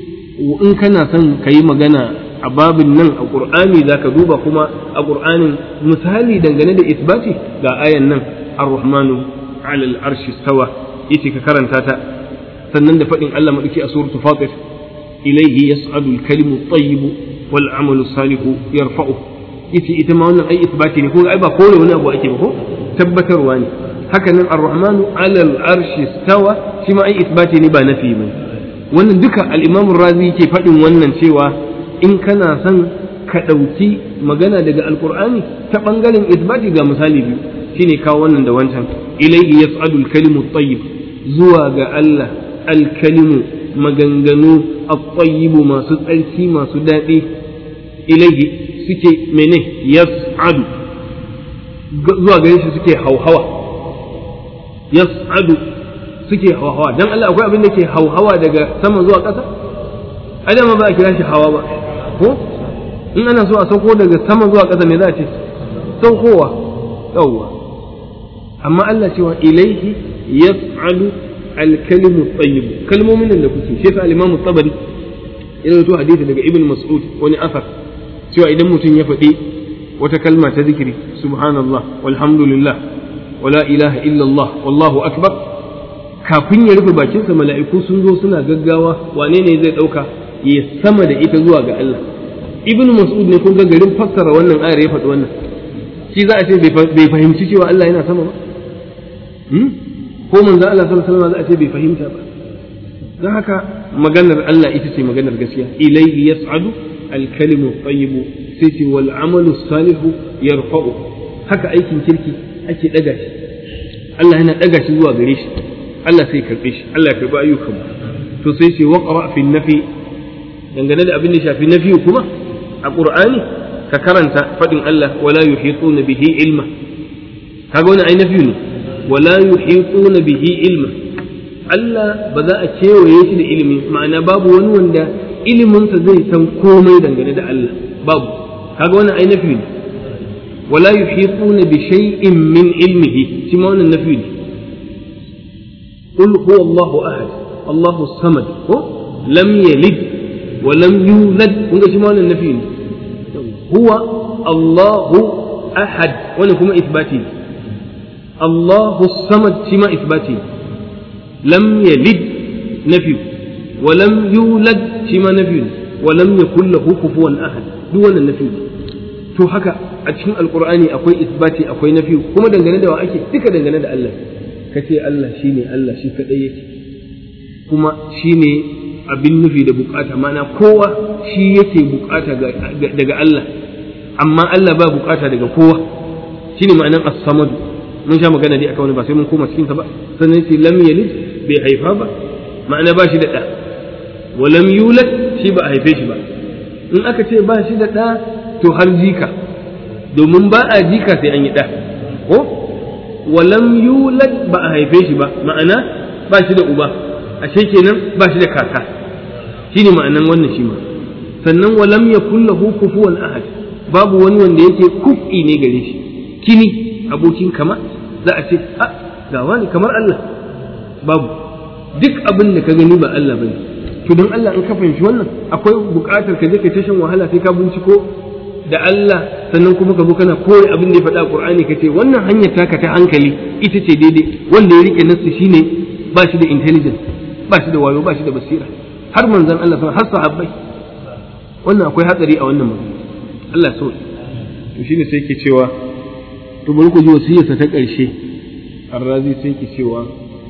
in kana son kayi magana a babin nan a Qur'ani zaka duba kuma a Qur'anin misali dangane da isbati ga ayan nan Ar-Rahmanu 'ala al-arshi stawa yace ka karanta ta sannan da faɗin Allah maɗauki a suratu fatir ilaihi yas'adu al-kalimu at-tayyibu wal 'amalu salihu yarfa'u yace ita ma wannan ai isbati ne ko ai ba kore wani abu ake ba ko tabbatarwa ne haka nan ar-rahmanu 'ala al-arshi stawa shi ma ai isbati ne ba nafi ba wannan duka al-imam razi yake faɗin wannan cewa in kana son ka ɗauki magana daga alkur'ani ta ɓangaren isbati ga misali biyu shine kawo wannan da wancan ilaihi yas'adu al-kalimu at-tayyib zuwa ga Allah alkalimu maganganu at-tayyibu masu tsarki masu daɗi ilaihi suke mene yas'adu zuwa gare shi suke hauhawa yas'adu suke hauhawa dan Allah akwai abin da ke hauhawa daga sama zuwa ƙasa adama ba a kira shi hawa ba ko in ana so a sauko daga sama zuwa ƙasa me za a ce saukowa yawwa amma Allah cewa ilaihi yaf'alu al-kalimu tayyib kalmomin da kuke shi yasa al-Imam tabari ya rawaito hadisi daga Ibn Mas'ud wani asar cewa idan mutum ya faɗi wata kalma ta zikiri subhanallah walhamdulillah wala ilaha illallah wallahu akbar kafin ya rufe bakinsa mala'iku sun zo suna gaggawa wane ne zai ɗauka ya sama da ita zuwa ga Allah Ibn Mas'ud ne kun ga garin fassara wannan ayar ya faɗi wannan shi za a ce bai fahimci cewa Allah yana sama ba ko manzo Allah sallallahu alaihi wasallam za a ce bai fahimta ba don haka maganar Allah ita ce maganar gaskiya ilayhi yas'adu al-kalimu tayyibu sai ce wal amalu salihu yarfa'u haka aikin kirki ake daga shi Allah yana daga shi zuwa gare shi Allah sai karbe shi Allah ya karbi ayyukan mu to sai ce waqra fi nafi dangane da abin da shafi nafi kuma a Qur'ani ka karanta fadin Allah wala yuhituna bihi ilma kaga wannan ai nafi ne wala yuhituna bihi ilma Allah ba za a kewaye shi da ilimi ma'ana babu wani wanda iliminsa zai san komai dangane da Allah babu kaga wannan ai nafi ne wala yuhituna bi shay'in min ilmihi shi ma wannan nafi ne qul huwa Allahu ahad Allahu samad ko lam yalid wa lam yulad kun ga shi ma wannan nafi ne huwa Allahu ahad wannan kuma isbati ne Allahu samad shi ma isbati ne lam yalid nafi wa lam yulad shi ma nafi wa lam yakul lahu kufuwan ahad duk wannan nafi to haka a cikin alqur'ani akwai isbati akwai nafi kuma dangane da wa ake duka dangane da Allah kace Allah shine Allah shi kadai yake kuma shine abin nufi da bukata mana kowa shi yake bukata daga Allah amma Allah ba bukata daga kowa shine ma'anar as-samad mun sha magana dai akan wani ba sai mun koma cikin ta ba sannan sai lam yalid bai haifa ba ma'ana ba shi da ɗa wa lam yulad shi ba a haife shi ba in aka ce ba shi da ɗa to har jika domin ba a jika sai an yi ɗa ko wa lam yulad ba a haife shi ba ma'ana ba shi da uba ashe kenan ba shi da kaka shine ma'anan wannan shi ma sannan wa lam yakul lahu kufuwan ahad babu wani wanda yake kufi ne gare shi kini abokin kama za a ce a ga wani kamar Allah babu duk abin da ka gani ba Allah bane to don Allah in ka fahimci wannan akwai buƙatar ka je ka tashin wahala sai ka binciko da Allah sannan kuma ka zo kana koyi abin da ya faɗa Qur'ani ka ce wannan hanyar taka ta hankali ita ce daidai wanda ya rike nasu shine ba shi da intelligence ba shi da wayo ba shi da basira har manzon Allah sun har sahabbai wannan akwai hatsari a wannan magana Allah so to shine sai ke cewa to bari ku ji wasiyarsa ta ƙarshe arrazi sai ke cewa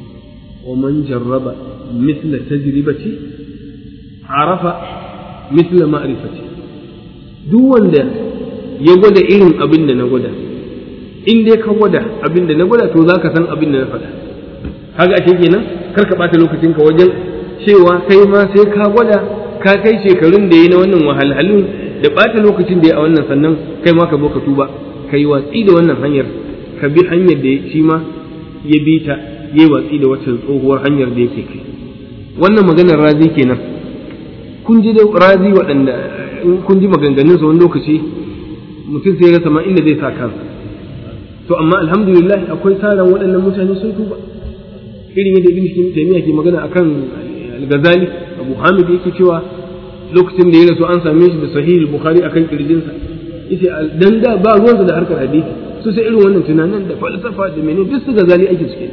ومن جرب مثل تجربتي عرف مثل معرفتي duk wanda ya gwada irin abin da na gwada in dai ka gwada abin da na gwada to za ka san abin da na faɗa kaga ashe kenan kar ka ɓata lokacin ka wajen cewa kai ma sai ka gwada ka kai shekarun da ya na wannan wahalhalun da ɓata lokacin da ya a wannan sannan kai ma ka zo ka tuba ka yi watsi da wannan hanyar ka bi hanyar da shi ma ya bi ta yi watsi da wacce tsohuwar hanyar da yake kai wannan maganar razi kenan kun ji da razi waɗanda kun ji maganganun sa wani lokaci mutum sai ya rasa ma inda zai sa kansa to amma alhamdulillah akwai taron waɗannan mutane sun tuba irin yadda ibn taymiya ke magana akan al-ghazali abu hamid yake cewa lokacin da ya rasu an same shi da sahih bukhari akan kirjinsa yace dan da ba ruwansa da harkar hadisi su sai irin wannan tunanin da falsafa da menene duk su ghazali ake suke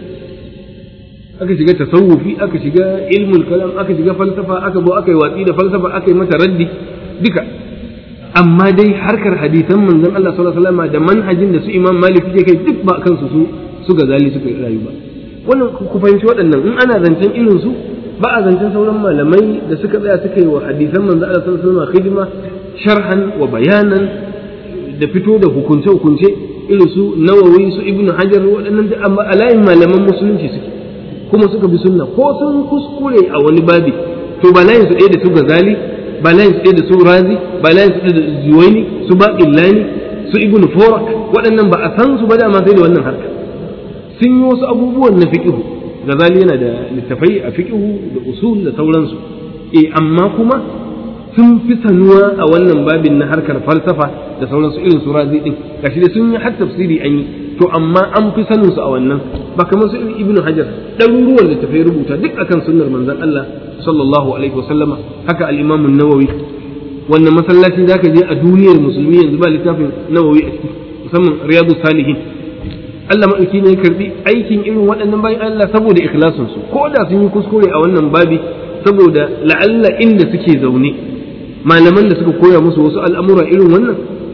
aka shiga tasawufi aka shiga ilmul kalam aka shiga falsafa aka zo aka yi watsi da falsafa aka yi mata raddi duka amma dai harkar hadisan manzon Allah sallallahu alaihi wasallam da manhajin da su Imam Malik yake kai duk ba kansu su su gazali suka rayu ba wannan ku fahimci waɗannan in ana zancen irin su ba a zancen sauran malamai da suka tsaya suka yi wa hadisan manzon Allah sallallahu alaihi wasallam khidma sharhan wa bayanan da fito da hukunce hukunce irin su Nawawi su Ibn Hajar waɗannan da amma alayin malaman musulunci suke kuma suka bi sunna ko sun kuskure a wani babi to ba layin su ɗaya da su gazali ba layin su ɗaya da su razi ba layin su ɗaya da zuwaini su ba illani su ibnu forak waɗannan ba a san su ba dama sai da wannan harka sun yi wasu abubuwan na fiqihu gazali yana da littafai a fiqihu da usul da sauransu eh amma kuma sun fi sanuwa a wannan babin na harkar falsafa da sauransu irin su razi din gashi da sun yi har tafsiri an yi to amma an fi sanin su a wannan ba kamar su ibnu hajar ɗaruruwan littafai rubuta duk akan sunnar manzon Allah sallallahu alaihi wasallama haka al-imam an-nawawi wannan masallaci zaka je a duniyar musulmi yanzu ba littafin nawawi a ciki musamman riyadu salihin Allah maɗauki ne ya karbi aikin irin waɗannan bayan Allah saboda ikhlasin su ko da sun yi kuskure a wannan babi saboda la'alla inda suke zaune malaman da suka koya musu wasu al'amura irin wannan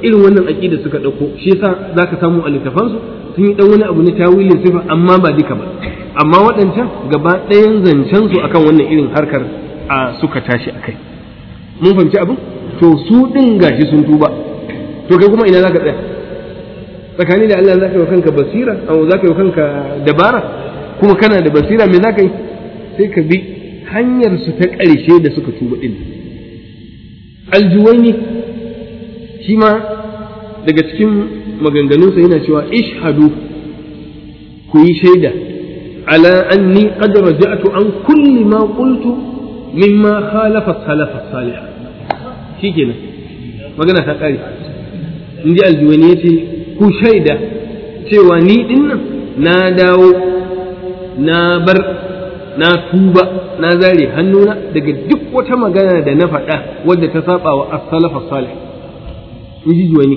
irin wannan aqida suka dauko shi yasa zaka samu a littafansu sun yi dan wani abu na tawilin sifa amma ba duka ba amma waɗancan gaba ɗayan zancen su akan wannan irin harkar a suka tashi akai mun fahimci abin to su din gashi sun tuba to kai kuma ina zaka tsaya tsakani da Allah zaka yi kanka basira au zaka yi kanka dabara kuma kana da basira me zaka yi sai ka bi hanyar su ta ƙarshe da suka tuba din aljuwaini shi ma daga cikin maganganunsa yana cewa ishhadu ku yi shaida ala anni qad raja'tu an kulli ma qultu mimma khalafa salafa salih shikenan magana ta kare inji aljuwani yace ku shaida cewa ni dinnan na dawo na bar na tuba na zare hannuna daga duk wata magana da na faɗa wadda ta saba wa as-salaf salih in ji juwani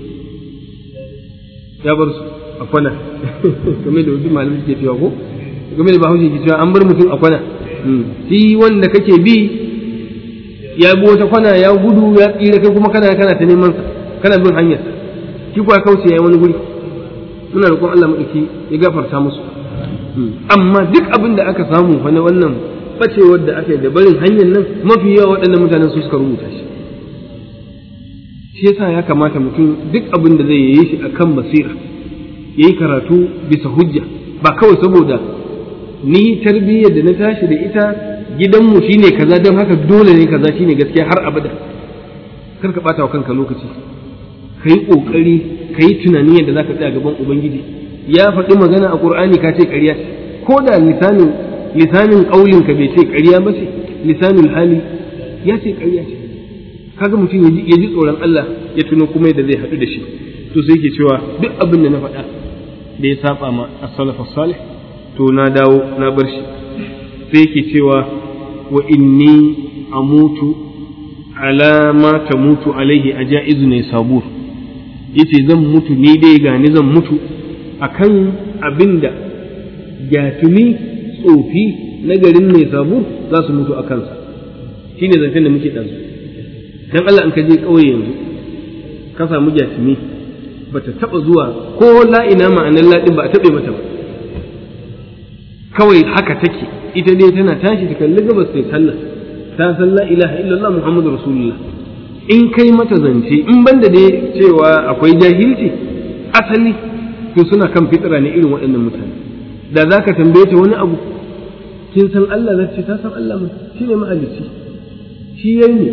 ya bar su a kwana game da wasu malamai suke cewa ko game da bahaushe ke cewa an bar mutum a kwana shi wanda kake bi ya bi wata kwana ya gudu ya tsira kai kuma kana kana ta neman sa kana bin hanyar shi kuwa kauce ya wani guri muna roƙon Allah madauki ya gafarta musu amma duk abin da aka samu fa na wannan bacewar da aka yi da barin hanyar nan mafi yawa waɗannan mutanen su suka rubuta shi shi yasa ya kamata mutum duk abin da zai yi shi akan basira yayi karatu bisa hujja ba kawai saboda ni tarbiyyar da na tashi da ita gidanmu shine kaza don haka dole ne kaza shine gaskiya har abada kar ka bata wa kanka lokaci ka yi ƙoƙari ka yi tunani yadda za ka tsaya gaban ubangiji ya faɗi magana a ƙur'ani ka ce ƙarya ce ko da lisanin lisanin ƙaulin ka bai ce ƙarya ba ce lisanin hali ya ce ƙarya ce kaga mutum ya ji tsoron Allah ya tuno kuma yadda zai haɗu da shi to sai ke cewa duk abin da na faɗa da ya saba ma as-salaf salih to na dawo na bar shi sai yake cewa wa inni amutu ala ma tamutu alaihi ajaizu ne sabur yace zan mutu ni dai gani zan mutu akan abinda gyatumi tsofi na garin mai sabur za su mutu a kansa shine zancen da muke ɗansu dan Allah in ka je ƙauye yanzu ka samu gyatumi bata taɓa zuwa ko la'ina ma'anar laɗin ba a taɓe mata ba kawai haka take ita dai tana tashi ta kalli gabas sai sallah ta san la ilaha illallah muhammadu rasulullah in kai mata zance in banda dai cewa akwai jahilci asali to suna kan fitira ne irin waɗannan mutane da za ka tambaye ta wani abu kin san Allah za ce ta san Allah mu shi ne mahalicci shi yayi ne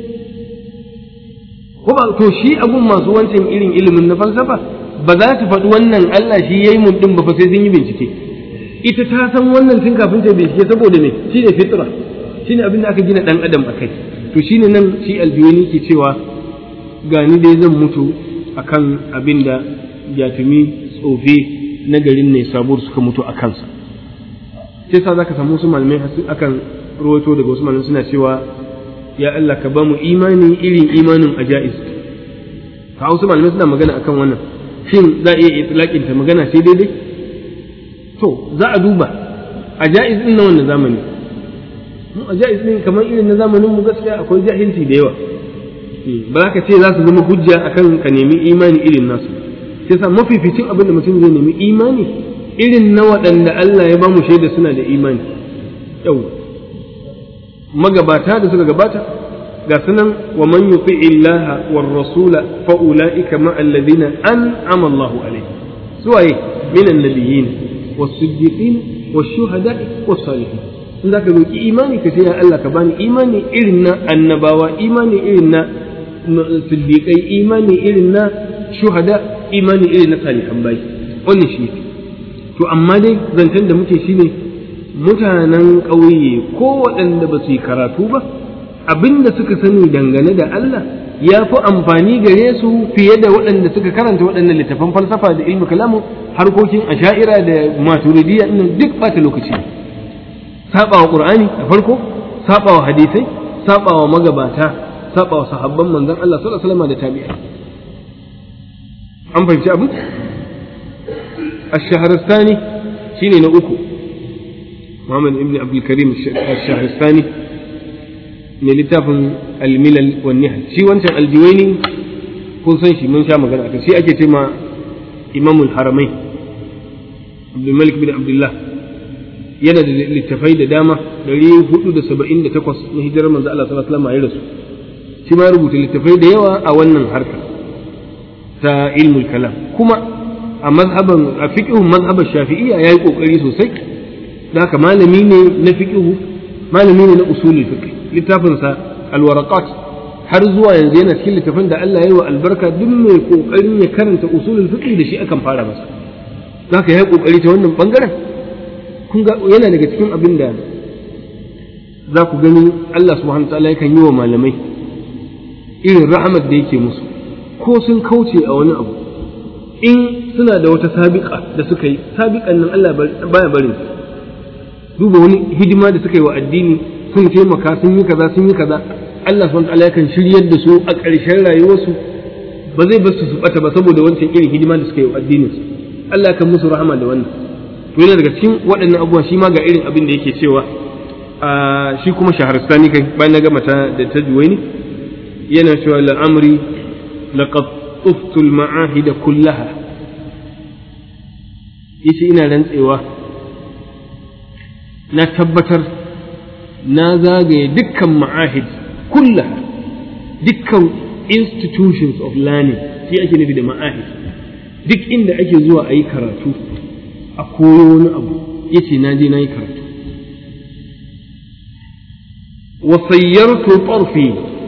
ko ba to shi abun masu wancan irin ilimin na falsafa ba za ta faɗi wannan Allah shi yayi mun din ba fa sai sun yi bincike ita ta san wannan tun kafin ta bincike saboda me shi ne fitra shi ne abin da aka gina dan adam akai to shine nan shi albiyoni ke cewa gani dai zan mutu akan abin da jatumi tsofe na garin ne sabuwar suka mutu a kansa sai sa zaka samu su malamai akan rawaito daga wasu malamai suna cewa ya Allah ka ba mu imani irin imanin ajaiz ka wasu malamai suna magana akan wannan shin za a iya itlaqin ta magana sai daidai to za a duba ajaiz din na wannan zamani mu ajaiz din kamar irin na zamanin mu gaskiya akwai jahilci da yawa ba za ka ce za su zama hujja akan ka nemi imani irin nasu sai sa mafificin abin da mutum zai nemi imani irin na waɗanda Allah ya ba mu shaida suna da imani yau magabata da suka gabata ga sunan wa man yuti illaha war rasula fa ulaika ma alladhina an'ama Allahu alaihim suwaye min annabiyyin was siddiqin was shuhada was salihin in zaka roki imani ka ce ya Allah ka bani imani irin na annabawa imani irin na siddiqai imani irin na shuhada imani irin na salihan bayi wannan shi to amma dai zancen da muke shine mutanen ƙauye ko waɗanda ba su yi karatu ba abinda suka sani dangane da Allah ya fi amfani gare su fiye da waɗanda suka karanta waɗannan littafan falsafa da ilmi kalamu harkokin asha'ira da maturidiyya ɗin duk ɓata lokaci saɓawa ƙur'ani a farko saɓawa hadisai saɓawa magabata saɓawa sahabban manzon Allah sallallahu alaihi wasallam da tabi'a an fahimci abin الشهرستاني شيني نأكو محمد ابن عبد الكريم الشهرستاني من لتاف الملل والنهل شي وانت الجويني kun san shi mun sha magana akan shi ake ce ma imamul haramai abdul malik bin abdullah yana da littafai da dama 478 na hijirar manzo Allah sallallahu alaihi wasallam ya rasu shi ma rubuta littafai da yawa a wannan harka ta ilmul kalam kuma a mazhaban a fiqhun mazhaban shafi'iyya yayi kokari sosai da haka malami ne na fiqhu malami ne na usulul fiqh littafin sa alwaraqat har zuwa yanzu yana cikin littafin da Allah ya yi wa albarka duk mai kokarin ya karanta usulul fiqh da shi akan fara masa haka yayi kokari ta wannan bangaren kun ga yana daga cikin abin da za ku gani Allah subhanahu wa ta'ala yakan yi wa malamai irin rahamar da yake musu ko sun kauce a wani abu in suna da wata sabiƙa da suka yi sabiƙan nan Allah baya barin duba wani hidima da suka yi wa addini sun taimaka sun yi kaza sun yi kaza Allah subhanahu ta'ala yakan shiryar da su a ƙarshen rayuwarsu ba zai bar su su bata ba saboda wancan irin hidima da suka yi wa addinin su Allah kan musu rahama da wannan to yana daga cikin waɗannan abubuwa shi ma ga irin abin da yake cewa shi kuma shaharastani kai bayan na gama ta da ta juwaini yana cewa la'amri laqad tuftu al-ma'ahid kullaha yace ina rantsewa na tabbatar na zagaye dukkan ma'ahid kullaha dukkan institutions of learning shi ake nufi da ma'ahid duk inda ake zuwa a yi karatu a koyo wani abu yace na je na yi karatu وصيرت طرفي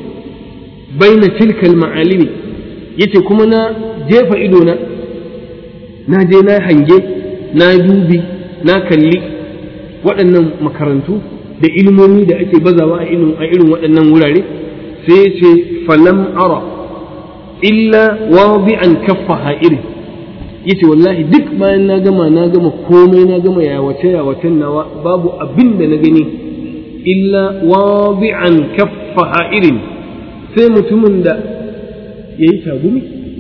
بين تلك المعالم yace kuma na jefa idona na je na hange na dubi na kalli waɗannan makarantu da ilmomi da ake bazawa a irin waɗannan wurare sai ce falam ara illa wadi'an kaffa ha'iri yace wallahi duk bayan na gama na gama komai na gama yawace yawacen nawa babu abin da na gani illa wadi'an kaffa ha'irin sai mutumin da ya yi tagumi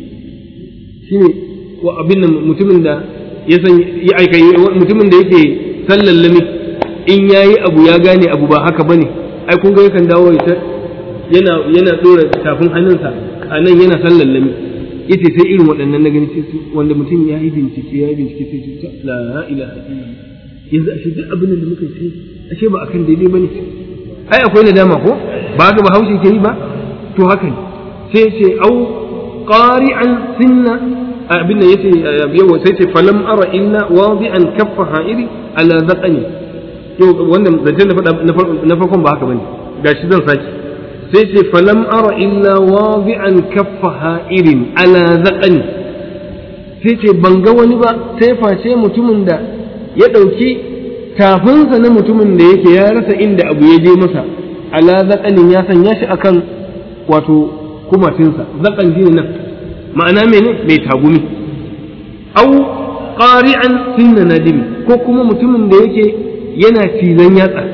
shi ne wa abin nan mutumin da ya san ya aika mutumin da yake sallallami in ya yi abu ya gane abu ba haka bane ai kun ga yakan dawo ya yana yana dora tafin hannunsa a nan yana sallallami yace sai irin waɗannan na gani sai wanda mutum ya yi bincike ya yi bincike sai ce la ilaha illallah yanzu ashe duk abin da muka ce ashe ba akan daidai bane ai akwai nadama ko ba ga bahaushe ke yi ba to haka ne sai ce au qari'an sinna abin da yace yawa sai ce falam ara illa wadi'an kaffa ha'iri ala zaqani to wannan zancen da faɗa na farkon ba haka bane gashi zan saki sai ce falam ara illa wadi'an kaffa ha'irin ala zaqani sai ce ban ga wani ba sai face mutumin da ya ɗauki tafinsa na mutumin da yake ya rasa inda abu ya je masa ala zaƙanin ya sanya shi akan wato kumatinsa zaƙan shi nan ma'ana mene mai tagumi au ƙari'an sinna nadimi ko kuma mutumin da yake yana cizon yatsa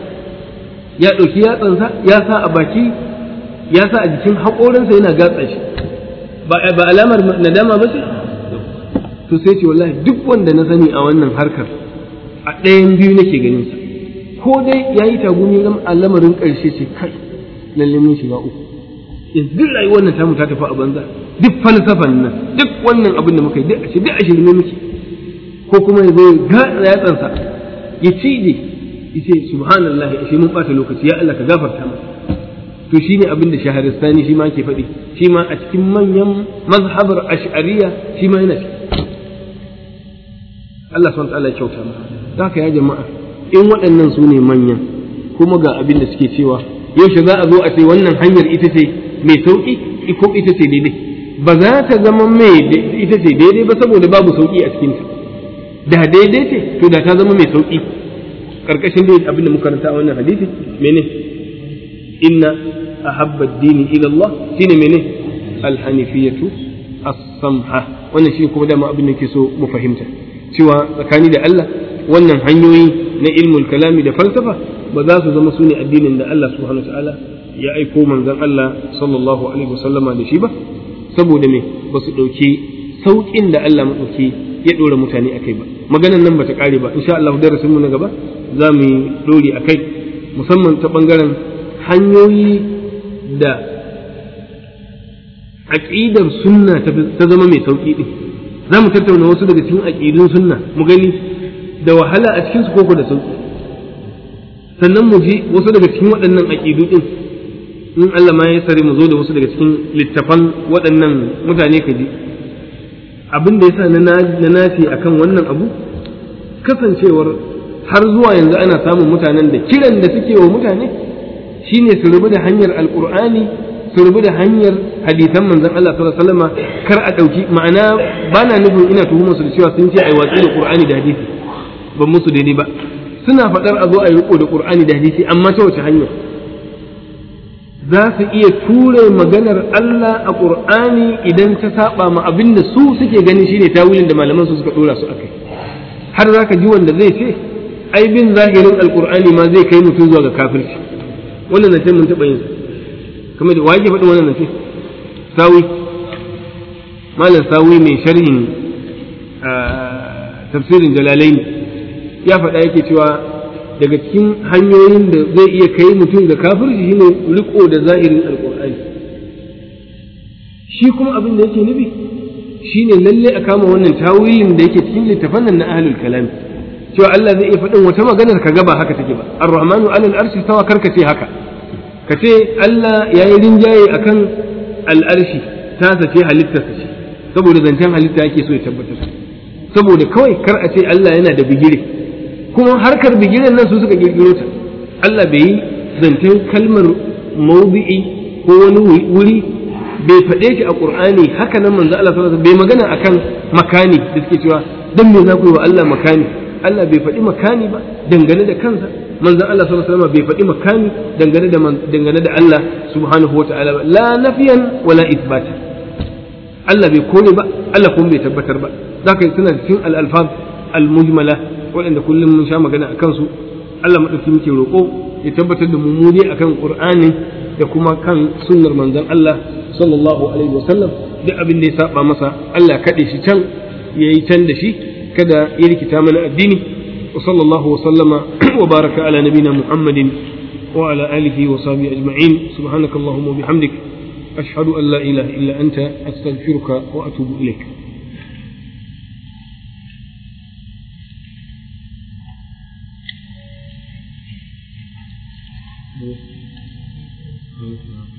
ya ɗauki yatsansa ya sa a baki ya sa a jikin haƙorinsa yana gatsa shi ba alamar nadama ba ce to sai ce wallahi duk wanda na sani a wannan harkar a ɗayan biyu nake ganin sa ko dai ya yi tagumi a lamarin ƙarshe ce kai lalle mun shiga uku yanzu duk rayuwar nan tamu ta tafi a banza duk falsafan nan duk wannan abin da muka yi duk a ce duk a shirme muke ko kuma ya zo ga yatsansa ya cije ya ce subhanallah ashe mun ɓata lokaci ya Allah ka gafarta mu to shine abin da shaharistani shi ma ke faɗi shi ma a cikin manyan mazhabar ash'ariya shi ma yana ciki Allah subhanahu wa ta'ala ya kyauta mu haka ya jama'a in waɗannan su ne manyan kuma ga abin da suke cewa yaushe za a zo a ce wannan hanyar ita ce mai sauƙi ko ita ce daidai ba za ta zama mai ita ce daidai ba saboda babu sauƙi a cikinta da daidai ce to da ta zama mai sauƙi ƙarƙashin da abin da muka karanta a wannan hadisi mene inna ahabba dini ila Allah shine mene alhanifiyatu as-samha wannan shi kuma dama abin da ke so mu fahimta cewa tsakani da Allah wannan hanyoyi na ilmul kalami da falsafa ba za su zama su ne addinin da Allah subhanahu ta'ala ya aiko manzon Allah sallallahu alaihi wasallama da shi ba saboda me ba su ɗauki sauƙin da Allah maɗauki ya ɗora mutane akai ba maganan nan bata ƙare ba insha Allah darasin mu na gaba za mu yi ɗori akai musamman ta ɓangaren hanyoyi da aqidar sunna ta zama mai sauki din za mu tattauna wasu daga cikin aqidun sunna mu gani da wahala a cikin su koko da sauki sannan mu ji wasu daga cikin waɗannan aqidu din in Allah ma ya sare mu zo da wasu daga cikin littafan waɗannan mutane ka ji abin da yasa na na nafi akan wannan abu kasancewar har zuwa yanzu ana samun mutanen da kiran da suke wa mutane shine su rubu da hanyar alqur'ani su rubu da hanyar hadisan manzon Allah sallallahu alaihi wasallam kar a dauki ma'ana bana nufin ina tuhumar su da cewa sun ce ai watsi da qur'ani da hadisi ban musu daidai ba suna faɗar a zo a yi riko da qur'ani da hadisi amma ta wace hanya za su iya ture maganar Allah a qur'ani idan ta saba ma abin da su suke ganin shine tawilin da malaman su suka dora su akai har zaka ji wanda zai ce ai bin zahirin alqur'ani ma zai kai mutum zuwa ga kafirci wannan nan mun taɓa yin kamar da wake faɗin wannan nace sawi malam sawi mai sharhin tafsirin jalalain ya faɗa yake cewa daga cikin hanyoyin da zai iya kai mutum ga kafirci shine riko da zahirin alqur'ani shi kuma abin da yake nufi shine lalle a kama wannan tawilin da yake cikin littafan nan na ahlul kalam cewa Allah zai iya faɗin wata maganar ka ba haka take ba ar-rahmanu alal arshi tawa karka ce haka ka ce Allah ya yi rinjaye akan al'arshi ta sace halittarsa ce saboda zancen halitta yake so ya tabbatar saboda kawai kar a ce Allah yana da bigire kuma harkar bigiren nan su suka girgiro ta Allah bai yi zancen kalmar mawdi'i ko wani wuri bai faɗe shi a Qur'ani haka nan manzo Allah sallallahu alaihi bai magana akan makani da suke cewa dan me za ku yi wa Allah makani Allah bai faɗi makani ba dangane da kansa manzon Allah sallallahu alaihi wasallam bai faɗi makani dangane da dangane da Allah subhanahu wataala ba la nafiyan wala isbata Allah bai kore ba Allah kuma bai tabbatar ba zaka yi suna cikin al-alfaz al-mujmala waɗanda kullum mun sha magana akan su Allah madauki muke roƙo ya tabbatar da mu akan Qur'ani da kuma kan sunnar manzon Allah sallallahu alaihi wasallam duk abin da ya saba masa Allah kaɗe shi can yayi can da shi kada ya rikita mana addini wa sallallahu wa sallama wa baraka ala nabina muhammadin wa ala alihi wa sahbihi ajma'in subhanakallahumma wa bihamdik ashhadu an la ilaha illa anta astaghfiruka wa atubu ilaik Thank you.